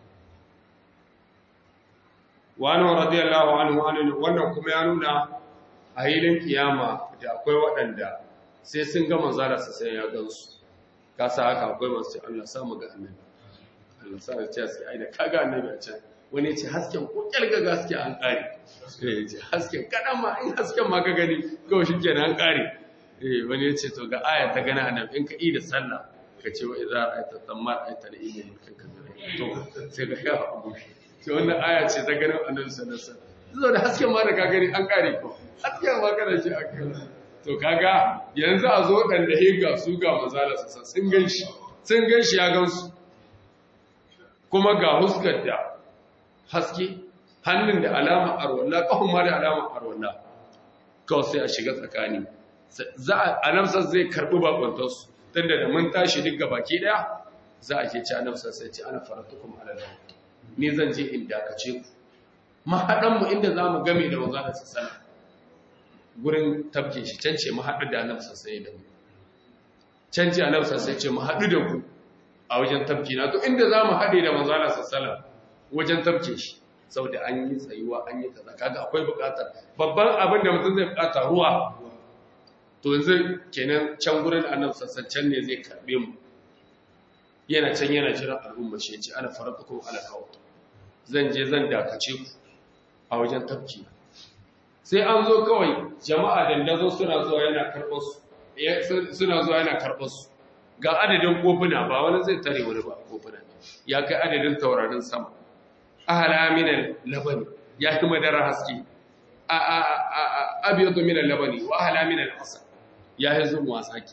wani radiyallahu anhu anhu wannan kuma ya nuna a hilin kiyama da akwai waɗanda sai sun ga manzara su sai ya gansu ka sa haka akwai masu Allah samu ga annabi Allah sa ya ce sai ai da kaga annabi a can wani ce hasken ko kyalga gaske an kare eh ce hasken kadan ma in hasken ma ka gani kawai shikenan an kare eh wani ya ce to ga aya ta gana annabi in ka yi da sallah ka ce wa idza ra'aita thammar aita da ilmi mulkin ka to sai ka ga abu sai wannan aya ce ta ganin annabi sallallahu alaihi wasallam zo da hasken ma da ka gani an kare ko hasken ma kana shi a kai to kaga yanzu a zo dan da higa su ga mazala sassa sun ganshi sun ganshi ya gansu kuma ga huskar da haske hannun da alama arwalla kafin ma da alama arwalla kawai sai a shiga tsakani za a anamsar zai karbi bakwantarsu tun da mun tashi duk baki daya za a ke ci anamsar sai ci ana faratukum alalawa ni zan je in dakace ku mahaɗanmu inda za mu game da wanzu da sassana gurin tabke shi can ce mahaɗu da anamsar sai da mu can ce anamsar sai ce mahaɗu da ku a wajen tabke na to inda za mu haɗe da wanzu da sassana wajen tabke shi sau da an yi tsayuwa an yi kaza kaga akwai buƙatar babban abin da mutum zai buƙata ruwa to yanzu kenan can gurin annabi sassan can ne zai karbe mu yana can yana jiran al'umma shi ce ana faratukum ala kawo zan je zan dakace ku a wajen tafki sai an zo kawai jama'a dandazo suna zuwa yana karɓar su suna zuwa yana karɓar su ga adadin kofuna ba wani zai tare wani ba kofuna ya kai adadin taurarin sama ahala minal labani ya fi madara haske abiyatu minal labani wa ahala minal asal ya yi zuwa wasaki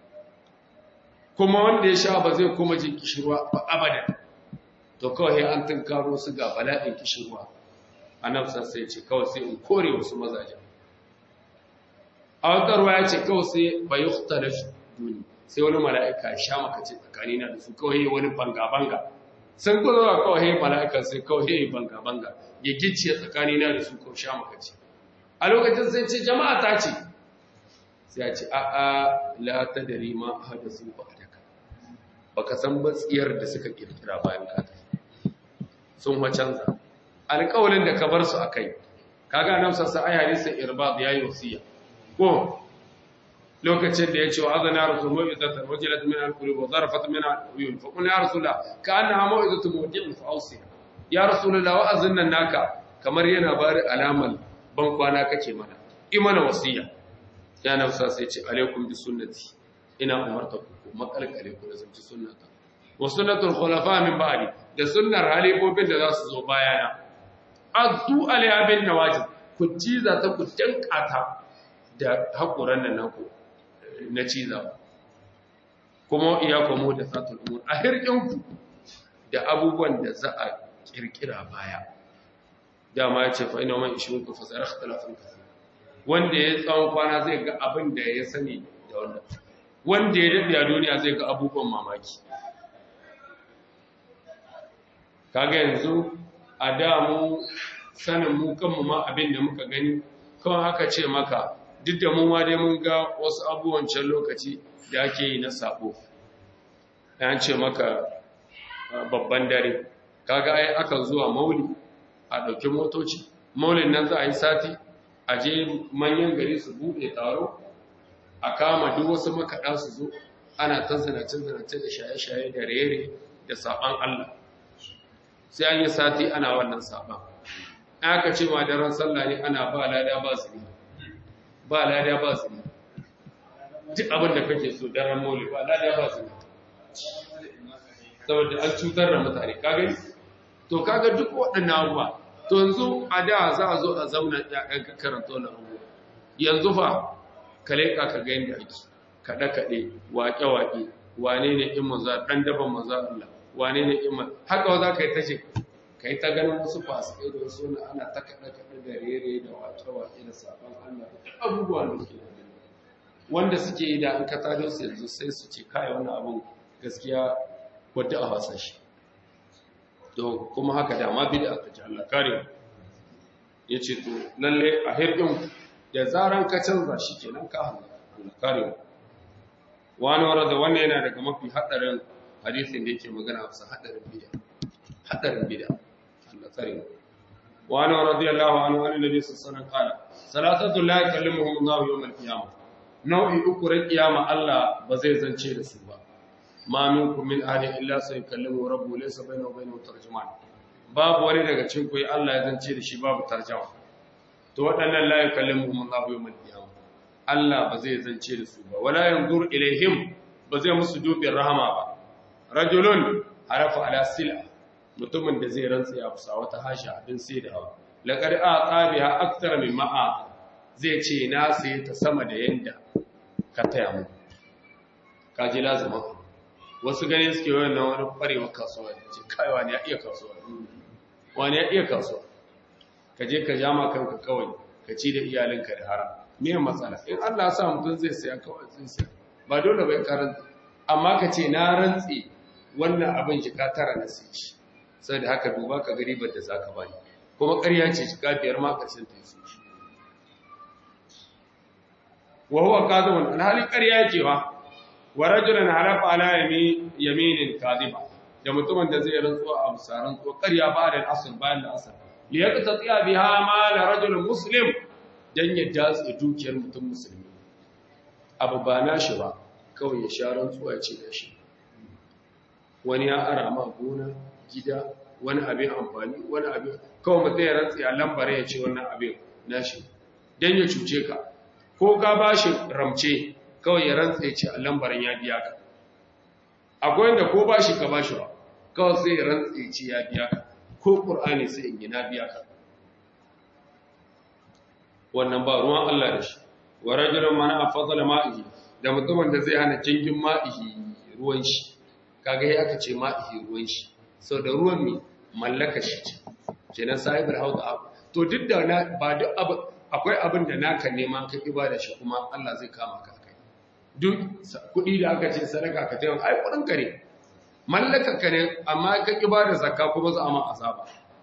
kuma wanda ya sha ba zai kuma jin kishirwa ba abada to kawai an tunkaro su ga bala'in kishirwa annabsan sai ce kawai sai in kore wasu mazaje a watarwa ya ce kawai sai ba yi hutar duni sai wani mala'ika sha makace tsakanina da su kawai wani banga-banga sun kuzo kawai mala'ikan sai kawai banga-banga ya gicciye tsakanina da su kawai sha makace a lokacin sai ce jama'a ta ce sai a ce a'a la ta dari ma hada su ba daga baka san batsiyar da suka kirkira bayan ka sun wacanza alƙawalin da ka bar su akai kaga nan sassa ai hadisin irbad yayi wasiya ko lokacin da ya ce wa azana rasul mau'izatan wajilat min al-qulub wa zarafat min al-uyun fa qul ya rasulullah ka annaha mau'izatu mudi'in fa awsi ya rasulullah wa azanna naka kamar yana bari alamal ban kwana kake mana imana wasiya ya nafsa sai ce alaikum bi sunnati ina umarta ku makalkale ku da zanci sunnata wa sunnatul khulafa min ba'di da sunnar halifofin da za su zo bayana azu alaiha bin nawajib ku ciza ta ku tankata da hakuran nan naku na ciza kuma iyakum da satul umur a hirkinku da abubuwan da za a kirkira baya dama ya ce fa ina man ishirin ku fasara ikhtilafin kathir wanda ya tsawon kwana zai ga abin da ya sani da wannan wanda ya dade a duniya zai ga abubuwan mamaki kaga yanzu a da mu sanin mu kanmu ma abin da muka gani kawai haka ce maka duk da mu ma dai mun ga wasu abubuwan can lokaci da ake yi na sabo an ce maka babban dare kaga ai akan zuwa mauli a ɗauki motoci maulin nan za a yi sati a je manyan gari su buɗe taro a kama duk wasu makaɗa su zo ana ta zinace-zinace da shaye-shaye da rere da saɓan Allah sai an yi sati ana wannan saɓan aka ce ma daren sallah ne ana ba lada ba zini ba lada ba zini duk abin da kake so daren mauli ba lada ba zini saboda an cutar da mutane kagani to kaga duk waɗannan abubuwa to yanzu a da za a zo a zauna ɗayan ka karanta wani abubuwa yanzu fa ka leƙa ka ga yadda ake kaɗe-kaɗe waƙe-waƙe wane ne in maza ɗan daban maza Allah wane ne in maza haka za ka yi ta ce ka yi ta ganin wasu fasikai da wasu na ana ta kaɗe-kaɗe da rere da waƙe-waƙe da sabon Allah da abubuwa da ke wanda suke yi da an ka tado su yanzu sai su ce kai wani abun gaskiya wadda a wasa shi to kuma haka dama bid'a ta ji Allah kare yace to lalle a hirdin da zaran ka canza shi kenan ka Allah kare wani warada wannan yana daga mafi hadarin hadisin da yake magana a hadarin bid'a hadarin bid'a Allah kare wani radiyallahu anhu an nabi sallallahu alaihi wasallam qala salatatu la yukallimuhum Allah yawm al-qiyamah nau'i uku ran kiyama Allah ba zai zance da su ba ma minkum min ahadin illa sayukallimu rabbuhu laysa bainahu wa bainahu tarjuman babu wani daga cikin ku Allah ya zance da shi babu tarjuma to waɗannan la yukallimuhum Allah yawmal qiyamah Allah ba zai zance da su ba wala yanzur ilaihim ba zai musu dubin rahama ba rajulun harafa ala sila mutumin da zai rantsa ya fusa wata hasha abin sai da hawa laqad aqa biha akthar mimma aqa zai ce na sai ta sama da yanda ka taya mu kaji lazima wasu gani suke wayan nan wani kwarewa kasuwa ce kai wani ya iya kasuwa wani ya iya kasuwa ka je ka jama kanka kawai ka ci da iyalinka da haram me matsala in Allah ya sa mutum zai saya kawai zai saya ba dole bai karanta amma ka ce na rantsi wannan abin shi ka tara na sai shi sai da haka duba ka gari da zaka bani kuma ƙarya ce shi ka biyar ma ƙarshen ta yi shi wa huwa kadhibun alhali ƙarya ce ba wa rajulun halafa ala yaminin kadhiba da mutumin da zai rantsuwa a musaran to ƙarya ba da asr bayan da asr li yaqtati'a biha ma la rajul muslim dan ya datse dukiyar mutum musulmi abu ba nashi ba kawai ya sha rantsuwa ya ce da shi wani ya ara ma gona gida wani abin amfani wani abin kawai mutum ya rantsi a lambare ya ce wannan abin nashi dan ya cuce ka ko ka bashi ramce kawai ya rantsa ya ce a lambarin ya biya ka akwai wanda ko ba shi ka ba shi ba kawai sai ya rantsa ya ce ya biya ka ko ƙur'ani sai in gina biya ka wannan ba ruwan Allah da shi wa rajulun mana a fadala ma'ihi da mutumin da zai hana jingin ma'ihi ruwan shi kaga ya aka ce ma'ihi ruwan shi sau da ruwan mai mallaka shi ce kenan sahibar hauka abu to duk da ba duk abu akwai abin da naka neman ka ibada shi kuma Allah zai kama ka duk kuɗi da aka ce sadaka ka taimaka ai kuɗin ka ne mallakar ka ne amma ka ƙi ba da zakka kuma za a ma azaba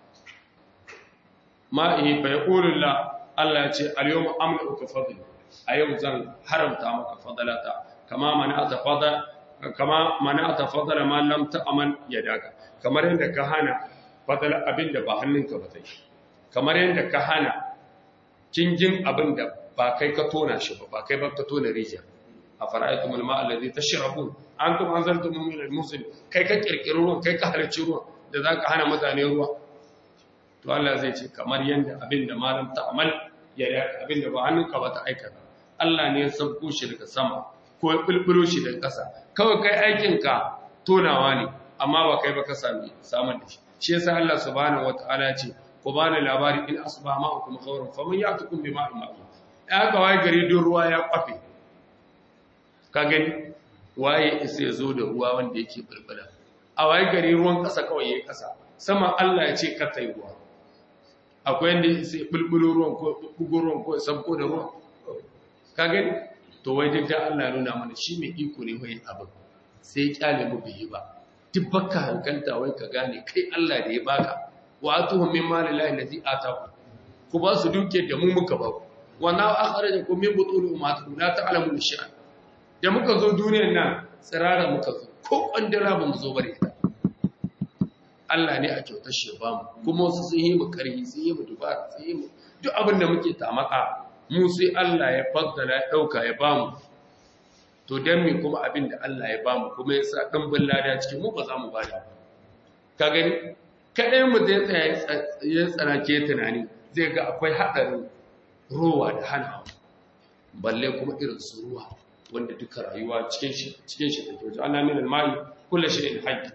ma ihi fa yaqulullah Allah ya ce al-yawma amliku fadli a yau zan haramta maka fadalata kama mana'ata fadala kama mana'ata fadala ma lam ta'man yadaka kamar yadda ka hana fadala abin da ba hannunka ba zai kamar yadda ka hana kingin abin da ba kai ka tona shi ba ba kai ba ka tona rijiya a fara'aitum alma allazi tashrabun antum anzaltum min al-musil kai ka kirkiri ruwan kai ka halarci ruwan da zaka hana mutane ruwa to Allah zai ce kamar yanda abin da malam ta'amal ya abin da ba hannunka ba ta aikata Allah ne ya sauko shi daga sama ko ya bulbulo shi daga ƙasa kawai kai aikinka tonawa ne amma ba kai ba ka sami samun da shi shi yasa Allah subhanahu wataala ce ku bani labari in asba ma'akum khawran faman ya'tukum bima ma'in ya ga wai gari don ruwa ya kwafe ka gani waye isa ya zo da ruwa wanda yake bulbula a waye gari ruwan ƙasa kawai yayi ƙasa sama Allah ya ce ka tai ruwa akwai yanda sai bulbulo ruwan ko bugo ruwan ko sabko da ruwan ka gani to wai duk da Allah nuna mana shi mai iko ne wai abin sai kyale mu bai ba duk baka hankalta wai ka gane kai Allah da ya baka wa atuhum min mali lahi allazi ataku ku ba su duke da mu muka ba wa na akhrajakum min butuni ummatikum la ta'lamu shay'an da muka zo duniyar nan tsirara muka zo ko kwandala ba mu zo bare ita Allah ne a kyautar shi ba mu kuma wasu sun yi mu karhi sun yi mu dubara sun yi mu duk abin da muke tamaka mu sai Allah ya faddala ya dauka ya ba mu to dan me kuma abin da Allah ya ba mu kuma ya sa dimbin lada cikin mu ba za mu bada ka gani kadai mu zai tsaya ya tsanake tunani zai ga akwai hadarin ruwa da hana balle kuma irin su ruwa wanda duka rayuwa cikin shi cikin shi take wajen Allah min al-ma'i kullu shay'in hayy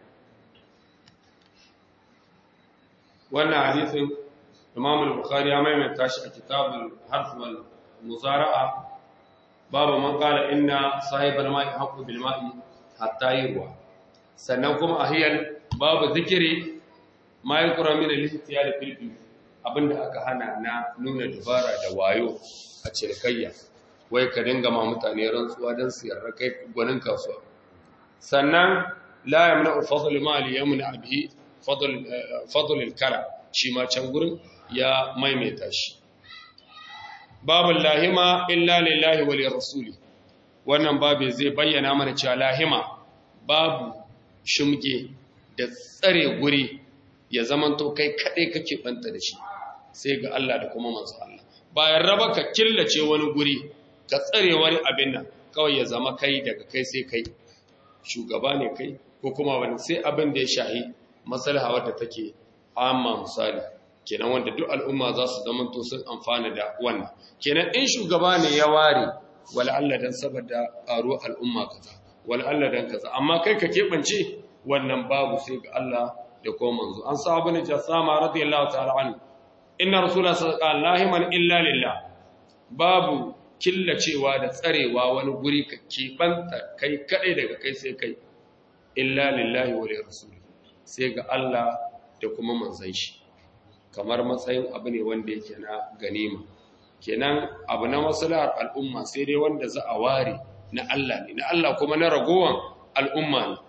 wannan hadisin Imam al-Bukhari ya maimaita shi a kitabul harf wal muzara'a babu man qala inna sahibal ma'i haqqu bil ma'i hatta yurwa sannan kuma ahiyal babu zikiri ma yaqra min al-ihtiyal fil abinda aka hana na nuna dubara da wayo a cinikayya wai ka dinga ma mutane rantsuwa don su yarda kai gwanin kasuwa sannan la yamna fadl mali yamna bihi fadl fadl al-kala shi ma can gurin ya maimaita shi babu lahima illa lillahi wa lirrasuli wannan babu zai bayyana mana cewa lahima babu shumge da tsare guri ya zamanto kai kadai kake banta da shi sai ga Allah da kuma manzo Allah bayan raba ka killace wani guri ka tsare wani abin nan kawai ya zama kai daga kai sai kai shugaba ne kai ko kuma wani sai abin da ya shahi maslaha wadda take amma misali kenan wanda duk al'umma za su zama to sun amfana da wannan kenan in shugaba ne ya ware wala Allah dan saboda ƙaro al'umma kaza wala Allah dan kaza amma kai ka keɓance wannan babu sai ga Allah da kuma manzo an sa ibn jasama radiyallahu ta'ala anhu inna rasulullah sallallahu alaihi wasallam illa lillah babu killacewa da tsarewa wani guri ka keɓanta kai kaɗai daga kai sai kai illa lillahi wa rasuli sai ga Allah da kuma manzan shi kamar matsayin abu ne wanda yake na ganima kenan abu na maslahar al'umma sai dai wanda za a ware na Allah ne na Allah kuma na ragowan al'umma ne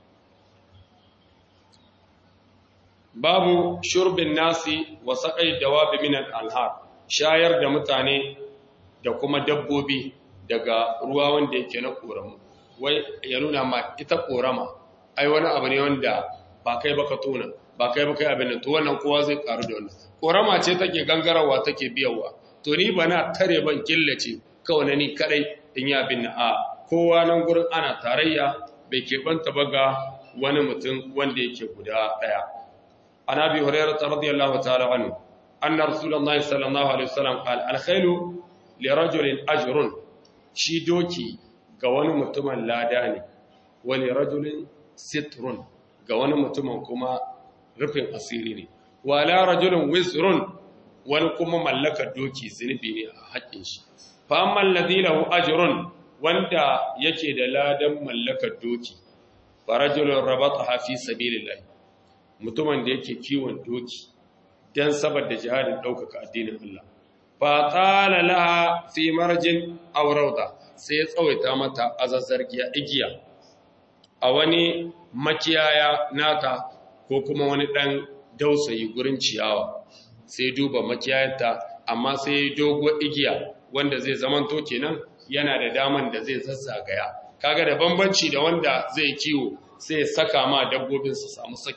babu shurbin nasi wa saƙai dawabi minan alhar shayar da mutane da kuma dabbobi daga ruwa wanda yake na ƙoramu wai ya nuna ma ita ƙorama ai wani abu ne wanda ba kai baka tona ba kai baka yi abin da to wannan kowa zai karu da wannan ƙorama ce take gangarawa take biyawa to ni ba na tare ban killace kawai ni kadai in yi abin a kowa nan gurin ana tarayya bai keɓanta ba ga wani mutum wanda yake guda ɗaya an abi hurairah radiyallahu ta'ala anhu anna rasulullahi sallallahu alaihi wasallam qala al-khailu lirajulin ajrun shi doki ga wani mutumin lada ne wani rajulin sitrun ga wani mutumin kuma rufin asiri ne wala rajulin wisrun wani kuma mallakar doki zunubi ne a haƙƙin shi fa amma alladhi lahu ajrun wanda yake da ladan mallakar doki fa rajulun rabataha fi sabilillah mutumin da yake kiwon doki dan saboda jihadin ɗaukaka addinin Allah fa qala laha fi marjin aw rawda sai ya tsawaita mata azazzargiya igiya a wani makiyaya nata ko kuma wani dan dausayi gurin ciyawa sai duba makiyayarta amma sai dogo igiya wanda zai zamanto kenan yana da daman da zai zazzagaya kaga da bambanci da wanda zai kiwo sai saka ma dabbobin su samu sakewa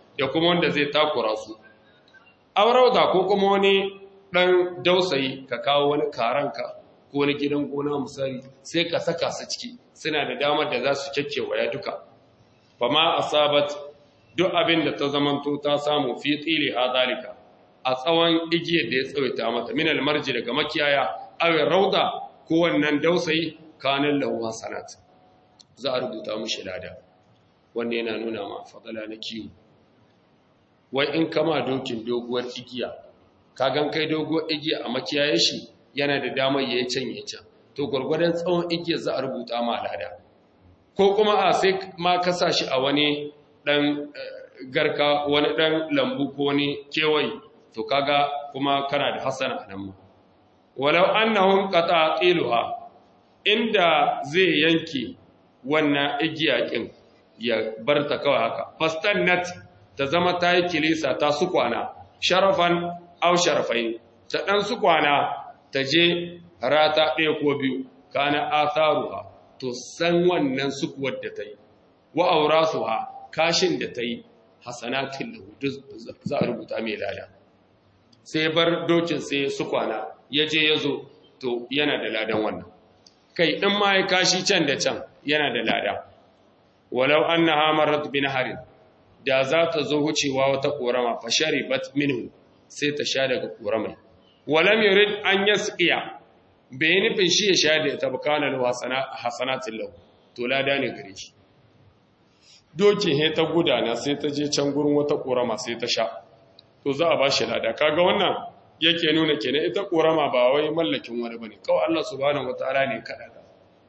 da kuma wanda zai takura su aurauda ko kuma wani dan dausayi ka kawo wani karanka ko wani gidan gona misali sai ka saka su ciki suna da damar da za su kekkewaya duka fama asabat duk abin da ta zamanto ta samu fi tsili ha zalika a tsawon igiyar da ya tsawaita mata min almarji daga makiyaya aw rauda ko wannan dausayi kanan lahu hasanat za a rubuta mushi lada wanda yana nuna ma fadala na kiwo wai in kama dokin doguwar igiya ka gan kai doguwar igiya a makiyaye shi yana da damar ya can ya can to gwargwadon tsawon igiya za a rubuta ma lada ko kuma a sai ma ka sa shi a wani dan garka wani dan lambu ko wani kewaye to kaga kuma kana da hasana a nan ma walau annahum qata'iluha inda zai yanke wannan igiya kin ya barta kawai haka fastannat ta zama ta yi kilisa ta su kwana sharafan au sharafain ta dan su kwana ta je rata ɗaya ko biyu kana atharuha to san wannan sukuwar da ta yi wa aurasuha kashin da ta yi hasanatin lahu za a rubuta mai lada sai bar dokin sai su kwana ya je ya zo to yana da ladan wannan kai ɗin ma ya kashi can da can yana da lada walau an na hamarat bin harin da za ta zo wucewa wata ƙorama fashari bat minhu sai ta sha daga ƙoramai walam yurid an yasqiya bai nufin shi ya sha da ta bukana da hasanatin lahu to lada ne gare shi dokin he ta gudana sai ta je can gurin wata ƙorama sai ta sha to za a ba shi lada kaga wannan yake nuna kenan ita ƙorama ba wai mallakin wani bane kawai Allah subhanahu wataala ne kada ta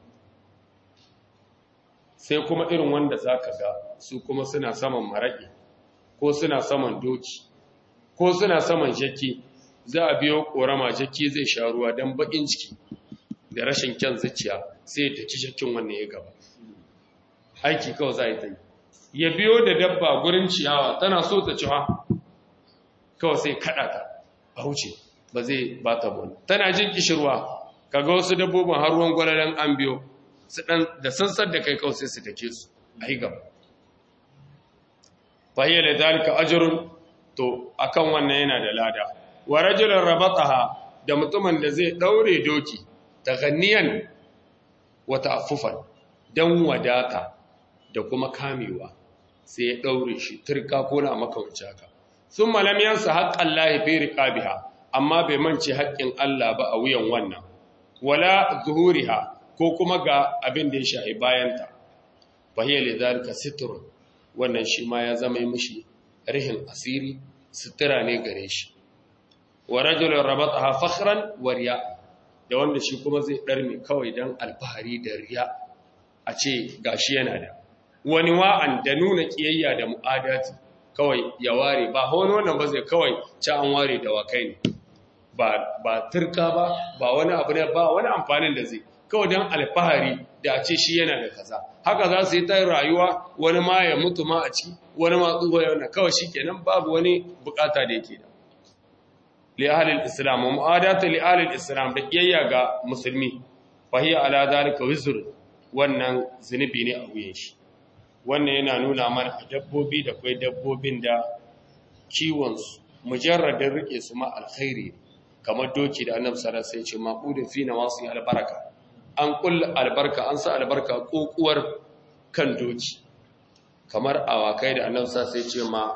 sai kuma irin wanda zaka ga su kuma suna saman maraƙi ko suna saman doki ko suna saman jaki za a biyo ƙorama jaki zai sha ruwa don baƙin ciki da rashin kyan zuciya sai ta ci jakin wannan ya gaba aiki kawai za a yi ta yi ya biyo da dabba gurin ciyawa tana so ta ciwa kawai sai kaɗa ta a wuce ba zai ba ta bane tana jin kishirwa kaga wasu dabbobin har ruwan gwalalan an biyo su dan da sansar da kai kawai sai su take su a yi gaba fahiyya da zalika ajrun to akan wannan yana da lada wa rajulun rabataha da mutumin da zai daure doki taganniyan wa ta'affufan dan wadata da kuma kamewa sai ya daure shi turka ko na makawuci haka sun malam yansa haƙƙan lahi fi riƙabiha amma bai mance haƙƙin Allah ba a wuyan wannan wala zuhuriha ko kuma ga abin da ya shahi bayanta fahiyar da zalika siturun wannan shi ma ya zama mishi rihin asiri sutura ne gare shi wa rajulun rabataha fakhran wa riya da wanda shi kuma zai ɗarme kawai don alfahari da riya a ce gashi yana da wani wa'an da nuna ƙiyayya da mu'adati kawai ya ware ba wani wannan ba zai kawai ci an ware da wakai ne ba turka ba ba wani abu ne ba wani amfanin da zai kawai don alfahari da a ce shi yana da kaza haka za su yi ta rayuwa wani ma ya mutu ma a ci wani ma tsuwa yana kawai shi kenan babu wani bukata da yake da li'ahalil islam wa mu'adata li'ahalil islam da kiyayya ga musulmi fahiya ala zalika wizr wannan zunubi ne a wuyan shi wannan yana nuna mana a dabbobi da kwai dabbobin da kiwonsu mujarradin rike su ma alkhairi kamar doki da annabi sallallahu alaihi wasallam sai ce maqudun fi nawasi albaraka an kulla albarka an sa albarka kokuwar kan doki kamar awakai da annabi sallallahu alaihi wasallam sai ce ma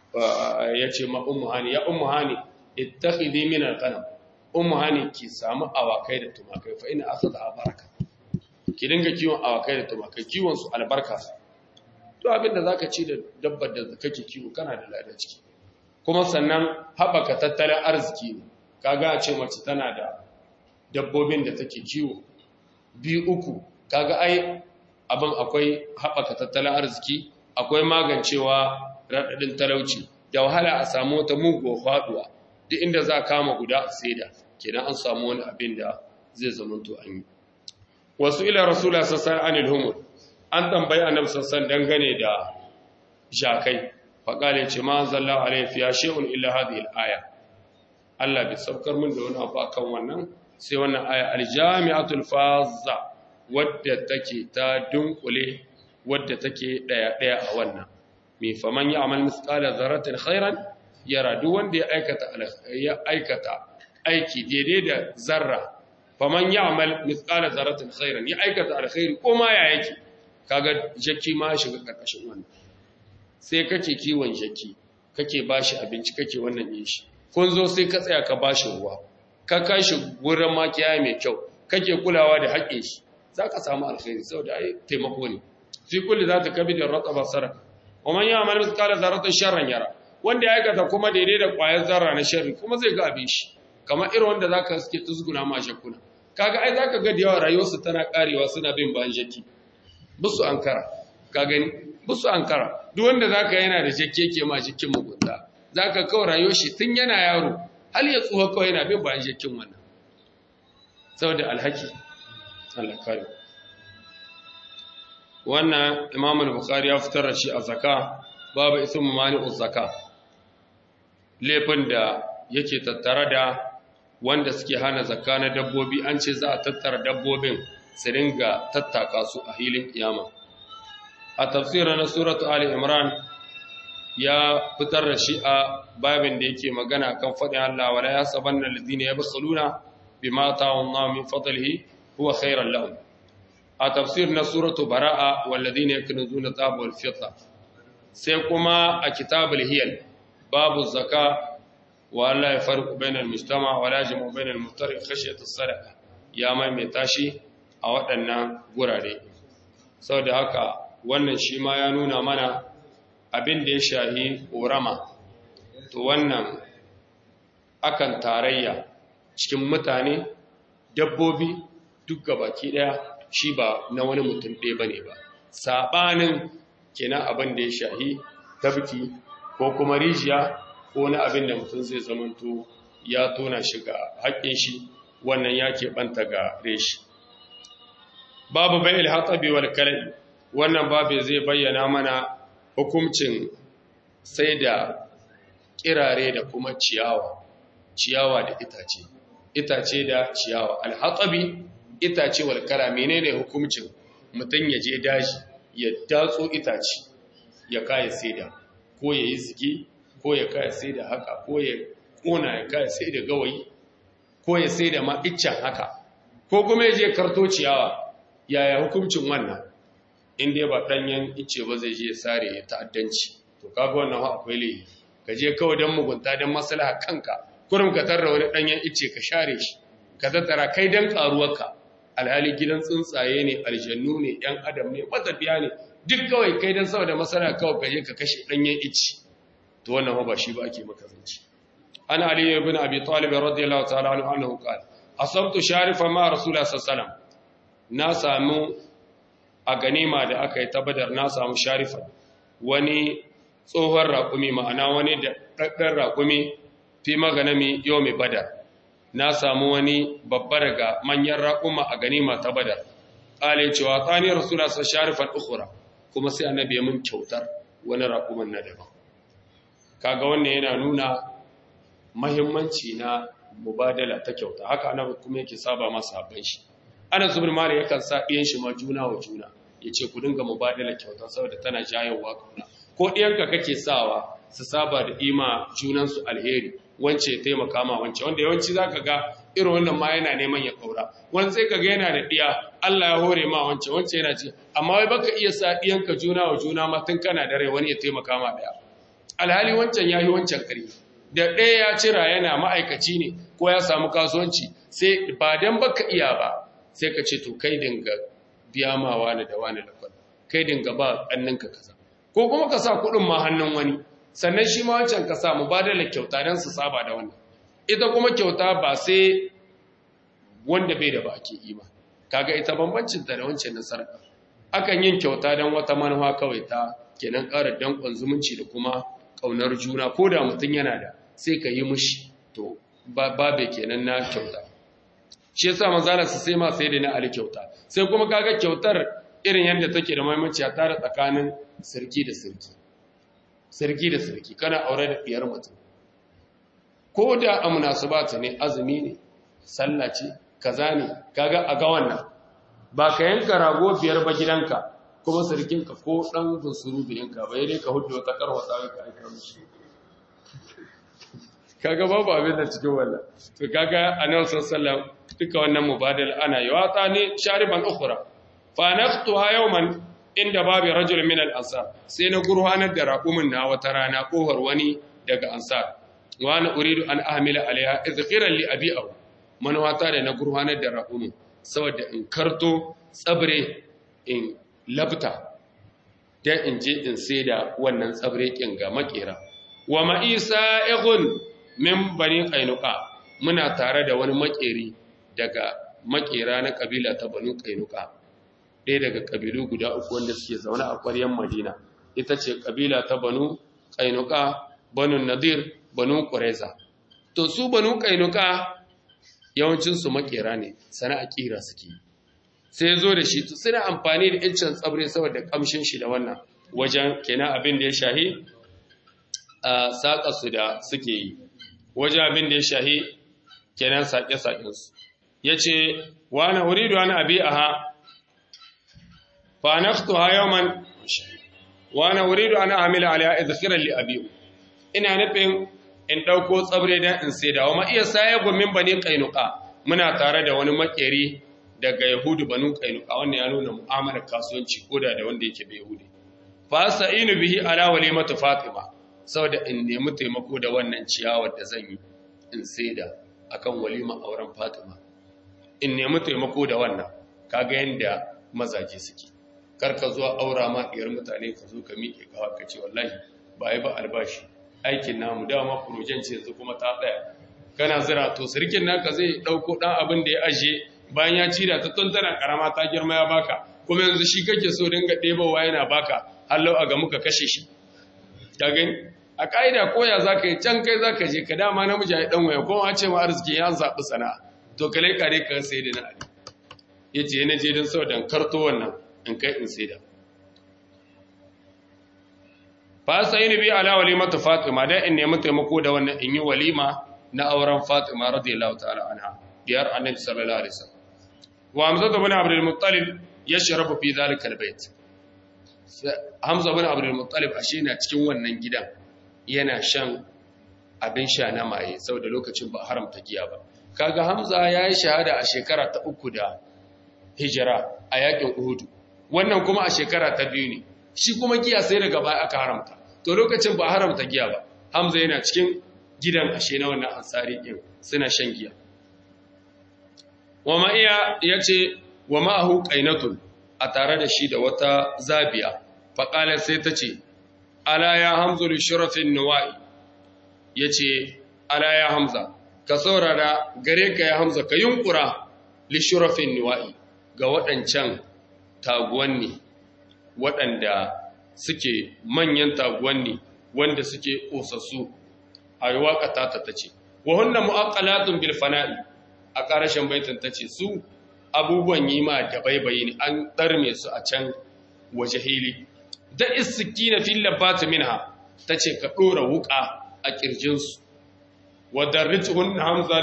yace ma ummu hani ya ummu hani ittakhidhi min alqanam ummu hani ki samu awakai da tumakai fa ina asada baraka ki dinga kiwon awakai da tumakai kiwon su albarka to abin da zaka ci da dabbar da kake kiwo kana da lada ciki kuma sannan haɓaka tattalin arziki ne kaga a ce mace tana da dabbobin da take kiwo biyu uku kaga ai abin akwai haɓaka tattalin arziki akwai magancewa raɗaɗin talauci da wahala a samu wata muguwa faɗuwa duk inda za a kama guda a saida kenan an samu wani abin da zai zamanto an yi wasu ila rasula sassan anil humur an tambayi annabi sassan dangane da jakai faƙale ce ma zalla alaihi fiya shay'un illa hadhihi al-aya Allah bai saukar min da wani abu akan wannan sai wannan aya al-jami'atul fazza wadda take ta dunkule wadda take daya daya a wannan mai faman ya amal misqala zarratin khairan yara duk wanda ya aikata ya aikata aiki daidai da zarra faman ya amal misqala zarratin khairan ya aikata alkhairi ko ma ya yake kaga jakki ma shiga karkashin wannan sai kake kiwon jakki kake bashi abinci kake wannan yin shi kun zo sai ka tsaya ka bashi ruwa ka kashi wurin makiya mai kyau kake kulawa da haƙƙin shi zaka samu alkhairi saboda ai taimako ne fi kulli zata kabidin rataba saraka ومن يعمل مثقال ذره شرا يرى wanda ya aikata kuma daidai da ƙwayar zarra na sharri kuma zai ga abin shi kamar irin wanda zaka suke tuzguna ma shakuna kaga ai zaka ga da yawa rayuwarsu tana karewa suna bin bayan jaki busu ankara ka gani busu ankara duk wanda zaka yana da jake ke ma jikin mugunta zaka kawo rayuwar shi tun yana yaro hal ya tsuha kawai yana bin bayan jakin wannan saboda alhaki Allah kare wannan Imam al-Bukhari ya fitar da shi a zakka babu ismu mani'uz zakka laifin da yake tattare da wanda suke hana zakka na dabbobi an ce za a tattara dabbobin su ringa tattaka su a hilin kiyama a tafsirin na suratu ali imran ya fitar da shi a babin da yake magana kan faɗin Allah wala ya sabanna alladhina yabkhuluna bima ta'awna min fadlihi huwa khairan lahum a tafsir na suratu bara'a walladhina yaknuzuna dhahaba wal fidda sai kuma a kitabul hiyal babu zaka wa Allah ya farqu bainal mujtama wa la jamu bainal muftari khashyatu sadaqa ya mai mai tashi a waɗannan gurare saboda haka wannan shi ma ya nuna mana abin da ya shahi ƙorama to wannan akan tarayya cikin mutane dabbobi duk gabaki ɗaya shi ba na wani mutum ɗaya ba ne ba saɓanin kenan abin da ya shahi tabki ko kuma rijiya ko na abin da mutum zai zamanto ya tona shi ga haƙƙin shi wannan ya keɓanta ga reshi babu bai ilhatabi wal kalai wannan babu zai bayyana mana hukuncin sai da kirare da kuma ciyawa ciyawa da itace itace da ciyawa alhatabi itace wal kala menene hukuncin mutum ya je daji ya datso itace ya kaya saida ko ya yi ziki ko ya kaya saida haka ko ya kona ya kaya saida gawayi ko ya saida ma iccen haka ko kuma ya je karto ciyawa yaya hukuncin wannan in dai ba ɗanyen ice ba zai je ya sare ya ta'addanci to kaga wannan akwai laifi ka je kawai don mugunta don maslaha kanka kurum ka tarra wani ɗanyen ice ka share shi ka tattara kai don ƙaruwarka alhali gidan tsuntsaye ne aljannu ne ‘yan adam ne matafiya ne duk kawai kai don saboda maslaha kawai ka je ka kashe ɗanyen ice to wannan ba shi ba ake maka zanci an ali ibn abi talib radiyallahu ta'ala anhu annahu qala asabtu sharifa ma rasulullah sallallahu alaihi wasallam na samu a ganima da aka yi ta badar na samu sharifa wani tsohon raƙumi ma'ana wani da ɗaɗɗar raƙumi fi maganami yau mai badar na samu wani babba daga manyan raƙuma a ganima ta badar ƙale cewa tsaniyar rasula sa sharifan ukura kuma sai annabi ya mun kyautar wani raƙuman na daban kaga wannan yana nuna mahimmanci na mubadala ta kyauta haka annabi kuma yake saba masa habban shi ana zubin mali yakan sa ɗiyan shi ma juna wa juna ya ce ku dinga mubadala kyauta saboda tana jayowa kauna ko ɗiyanka kake sawa su saba da ima junansu alheri wance ya taimaka ma wance wanda yawanci zaka ga irin wannan ma yana neman ya kaura wani sai kaga yana da ɗiya Allah ya hore ma wance wance yana ce amma wai baka iya sa ɗiyanka juna wa juna ma tun kana da rai wani ya taimaka ma ɗaya alhali wancan ya yi wancan ƙarfi da ɗaya ya cira yana ma'aikaci ne ko ya samu kasuwanci sai ba dan baka iya ba sai ka ce to kai dinga biya ma wani da wani da kwallo kai dinga ba ƙanninka kaza ko kuma ka sa kuɗin ma hannun wani sannan shi ma wancan ka sa mubadala kyauta don su saba da wannan ita kuma kyauta ba sai wanda bai da ba ake yi ba kaga ita bambancin ta da wancan na sarƙa akan yin kyauta don wata manufa kawai ta kenan ƙara danƙon zumunci da kuma ƙaunar juna ko da mutum yana da sai ka yi mushi to babe kenan na kyauta shi yasa manzala su sai ma sai da na ali kyauta sai kuma kaga kyautar irin yadda take da maimaci a tare tsakanin sarki da sarki sarki da sarki kana aure da diyar mutum ko da a munasabata ne azumi ne sallah ce kaza ne kaga a ga wannan ba ka yanka rago biyar ba gidanka kuma sarkinka ko ɗan bunsuru biyanka bai dai ka hudu wata karwata ka aika mishi kaga babu abin da cikin wannan to kaga annabi sallallahu duka wannan mubadal ana yawata ne shariban ukhra fa naftuha yawman inda babu rajul min al ansar sai na gurhanar da raqumin na wata rana kohar wani daga ansar wa ana uridu an ahmila alaiha izqiran li abi'ahu manawata da na gurhanar da raqumin saboda in karto tsabre in labta dan in je in sai da wannan tsabre kin ga makera wa ma'isa ighun min bani kainuka muna tare da wani makeri daga makera na kabila ta banu kainuka ɗaya daga kabilu guda uku wanda suke zaune a ƙwaryen madina ita ce kabila ta banu kainuka banu nadir banu ƙureza to su banu kainuka yawancinsu makera ne sana'a kira suke sai zo da shi suna amfani da incin tsabre saboda kamshin shi da wannan wajen kenan abin da ya shahi a saƙa su da suke yi wajen abin da ya shahi kenan saƙe-saƙensu ya ce wa na wuridu wani abi a ha fa naftu ha yawman wa na wuridu ana amila alaya izkirar li abi ina nufin in ɗauko tsabre don in sai da wa ma iya saye gomin bane kainuka muna tare da wani makeri daga yahudu banu kainuka wannan ya nuna mu'amalar kasuwanci ko da da wanda yake bai yahudi fa sa'inu bihi ala walimatu fatima saboda in nemi taimako da wannan ciyawar da zan yi in saida akan walima auren Fatima in nemi taimako da wannan kaga yanda mazaje suke kar ka zo aura ma diyar mutane ka zo ka miƙe kawa ka ce wallahi ba yi ba albashi aikin namu dama projen ce yanzu kuma ta tsaya kana zira to sirkin naka zai dauko dan abin da ya aje bayan ya cira ta tun tana karama ta girma ya baka kuma yanzu shi kake so dinga ɗebowa yana baka hallau a ga muka kashe shi ka gani a ƙa'ida koya za ka yi can kai za ka je ka dama namiji ya ɗan waya kuma ce ma arziki ya zaɓi sana'a to ka lai kare ka sai da na ali ya ce yana je don sau don karto wannan in kai in sai da fa sai ni bi ala walimatu fatima dan in nemi taimako da wannan in yi walima na auren fatima radiyallahu ta'ala anha diyar annabi sallallahu alaihi wasallam wa hamza ibn abdul muttalib yashrabu fi dhalika albayt hamza ibn abdul muttalib ashe na cikin wannan gidan yana shan abin sha na maye saboda lokacin ba haramta giya ba kaga hamza ya yi shahada a shekara ta uku da hijira a yakin uhudu wannan kuma a shekara ta biyu ne shi kuma giya sai daga baya aka haramta to lokacin ba haramta giya ba hamza yana cikin gidan ashe na wannan ansari din suna shan giya wa ma'iya yace wa ma'ahu qainatun a tare da shi da wata zabiya faqala sai ta ce ala ya hamzu li shurafin nuwa'i yace ala ya hamza ka saurara gare ka ya hamza ka yunkura li shurafin nuwa'i ga waɗancan taguwanni waɗanda suke manyan taguwanni wanda suke ƙosassu a yi waƙata ta ta ce wa hunna mu'aqqalatun bil fana'i a ƙarashin baitin ta ce su abubuwan yi ma da baibayi ne an ɗarme su a can waje hili da isiki na fil labbat minha ta ce ka ɗora wuƙa a ƙirjinsu wa darrituhun hamzan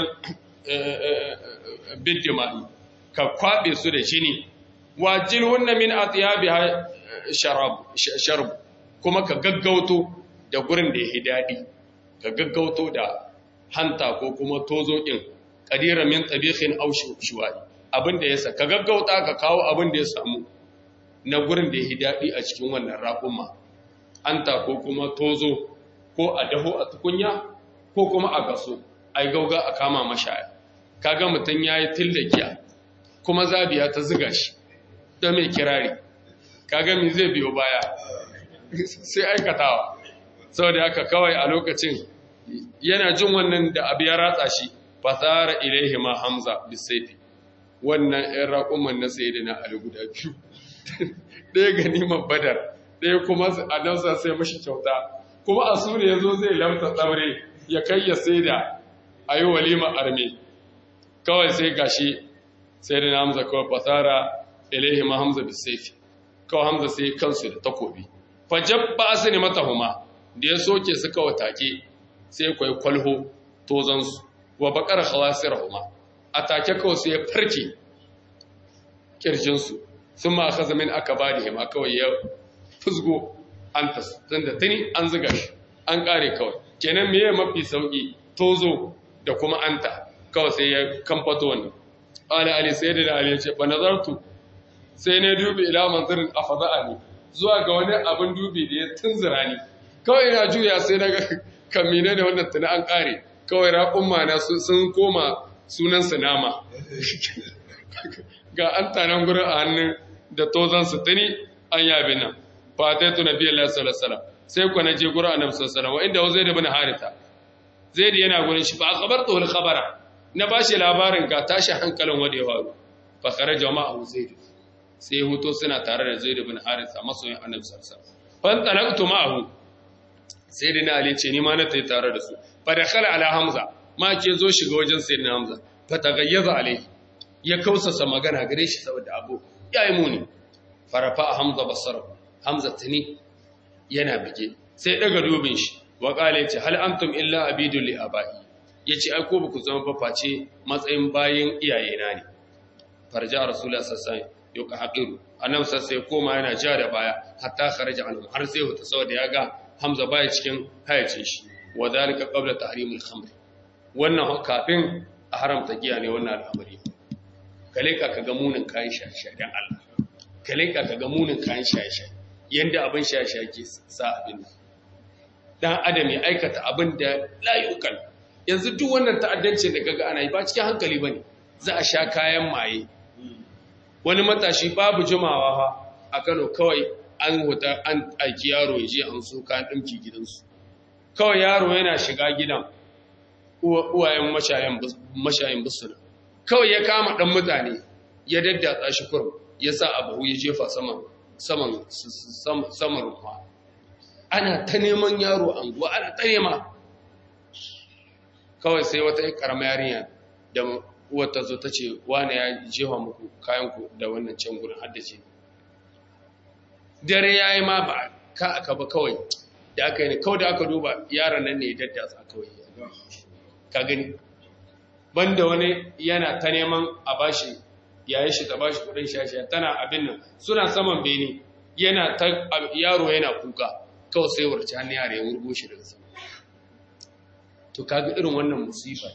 bidima'i ka kwaɓe su da jini wa jilhunna min atyabiha sharab sharb kuma ka gaggauto da gurin da yake dadi ka gaggauto da hanta ko kuma tozo din qadira min tabikhin aw shuwai abinda yasa ka gaggauta ka kawo abin da ya samu na gurin da yake dadi a cikin wannan raƙuma hanta ko kuma tozo ko a daho a tukunya ko kuma a gaso ai gauga a kama mashaya kaga mutun yayi tillakiya kuma zabiya ta ziga shi da mai kirari kaga mi zai biyo baya sai aikatawa saboda haka kawai a lokacin yana jin wannan da abu ya ratsa shi fasara ilaihi ma hamza bisaifi wannan ɗan raƙuman na sai da na ali guda biyu ɗaya ganimar badar ɗaya kuma a nausa sai mashi kyauta kuma a su ne ya zo zai lamta tsaure ya kai ya sai da a yi walima arme kawai sai gashi sai da na hamza kawai fasara ilaihi ma hamza bisaifi kawai hamza sai kansu da takobi fajab ba su ne mata huma da ya soke su kawai take sai kwai kwalho tozansu wa bakar khawasir huma a take kawai sai ya farke kirjinsu sun ma aka zamin aka ba da hima kawai ya fusgo an ta da tuni an ziga shi an kare kawai kenan meye mafi sauki tozo da kuma anta kawai sai ya kamfato wannan ala ali sai da ali ya ce ba nazartu sai ne dubi ila manzirin afada'a ne zuwa ga wani abin dubi da ya tunzura ni kawai ina juya sai daga kamine da wannan tuni an kare kawai raƙun mana sun koma sunan su nama ga an tanan gurin a hannun da tozan su tuni an yabi nan fataitu nabi Allah sallallahu alaihi wasallam sai ku na je gurin annabi sallallahu alaihi wasallam wa inda zai da bin harita zai da yana gurin shi ba khabartu wal khabara na bashi labarin ga tashi hankalin wanda ya faru fa kharaja jama'u zaid sai huto suna tare da zaid bin harita masoyin annabi sallallahu alaihi wasallam fan talaqtu ma'ahu sai da na ali ce ni ma na tayi tare da su fa dakhala ala hamza ma ke zo shiga wajen sayyidina hamza fa tagayyaza alaihi ya kausasa magana gare shi saboda abu yayi muni farafa hamza basara hamza tuni yana bige sai daga dubin shi wa qala yace hal antum illa abidul li abai yace ai ko ba ku zama ba face matsayin bayin iyayena ne farja rasulullahi sallallahu alaihi wasallam yuka haqiru annabi sai koma yana ja da baya hatta kharaja anhum har sai huta saboda ya ga hamza baya cikin hayacin shi wa zalika qabla tahrimil khamr wannan kafin a haramta giya ne wannan al'amari kale ka ga munin kayan shaye dan Allah kale ka ga munin kayan shaye yanda abin shaye ke sa abin dan adam ya aikata abin da la yuqal yanzu duk wannan ta'addancin da kaga ana yi ba cikin hankali bane za a sha kayan maye wani matashi babu jimawa fa a Kano kawai an huta an aiki yaro ya je an so kayan ɗinki gidansu kawai yaro yana shiga gidan uwayen mashayin busuna kawai ya kama ɗan mutane ya daddatsa shi kurum ya sa abu ya jefa saman saman ruwa ana ta neman yaro anguwa ana ta nema kawai sai wata karama yarinya da wata zo ta ce wane ya jefa muku kayanku da wannan can gudun haddace dare ya yi ma ba ka aka ba kawai da aka yi ne kawai da aka duba yaran nan ne ya daddasa kawai ka gani banda wani yana ta neman a bashi yayin shi ta bashi kudin shashi tana abin nan suna saman bene yana ta yaro yana kuka kawai sai warce hannun yare ya wurgo shi daga sama to kaga irin wannan musifa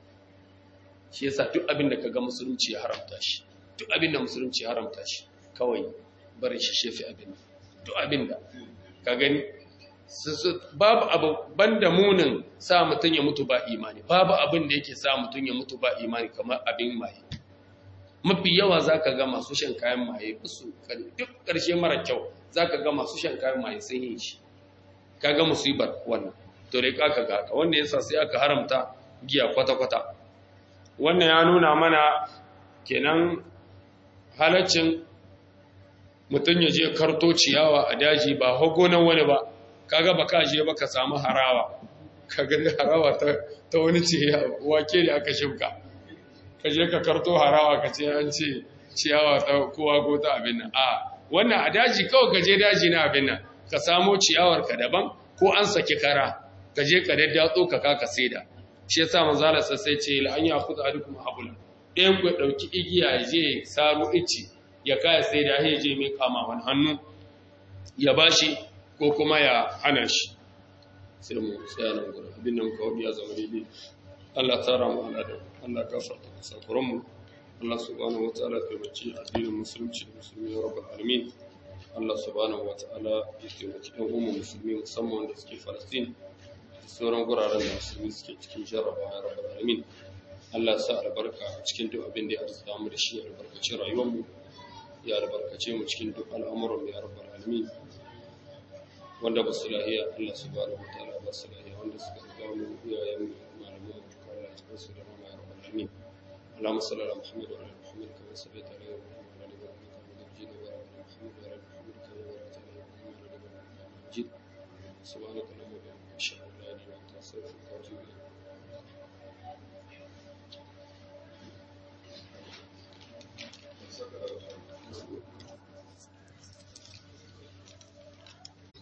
shi yasa duk abin da kaga musulunci ya haramta shi duk abin da musulunci ya haramta shi kawai barin shi shefi abin duk abin da ka gani babu abu banda munin sa mutum ya mutu ba imani babu abin da yake sa mutum ya mutu ba imani kamar abin maye mafi yawa zaka ga masu shan kayan maye su duk ƙarshe mara kyau zaka ga masu shan kayan maye sun yi shi kaga musibar wannan to dai ka ga haka wanda yasa sai aka haramta giya kwata-kwata wannan ya nuna mana kenan halaccin mutum ya je karto ciyawa a daji ba hagonan wani ba kaga ba ka je ba ka samu harawa kaga da harawa ta wani ce wake da aka shimka ka je ka karto harawa ka ce an ce ciyawa ta kowa ko ta abin nan a wannan a daji kawai ka je daji na abin nan ka samo ciyawar ka daban ko an saki kara ka je ka daddatso ka kaka saida shi yasa manzala sai ce la an ya khudha adukum habula ɗayan ku dauki igiya ya je saro ici ya kaya sai da ya je mai kama wani hannu ya bashi ko kuma ya hana shi sai mu tsaya nan gurin abin nan kawai ya zama daidai Allah tsara mu ala da Allah gafarta sakuran mu Allah subhanahu wataala ya taimaki addinin musulunci da musulmi ya rabbal alamin Allah subhanahu wataala ya taimaki ɗan umma musulmi musamman wanda suke Falastin sauran guraren da musulmi suke cikin jarrabawa ya rabbal alamin Allah sa albarka cikin duk abin da ya arzuta mu da shi ya albarkaci rayuwar mu ya albarkace mu cikin duk al'amuran mu ya rabbal alamin wanda ba su lahiya Allah subhanahu wataala ba su lahiya wanda suka riga mu iyayen mu malaman mu duka Allah ya tsare su da rama ya rabbal alamin اللهم صل على محمد وعلى ال محمد كما صليت على ابراهيم وعلى ال ابراهيم انك حميد مجيد وبارك على محمد وعلى ال محمد كما باركت على ابراهيم وعلى ال مجيد سبحانك اللهم وبحمدك اشهد ان لا اله الا انت استغفرك واتوب اليك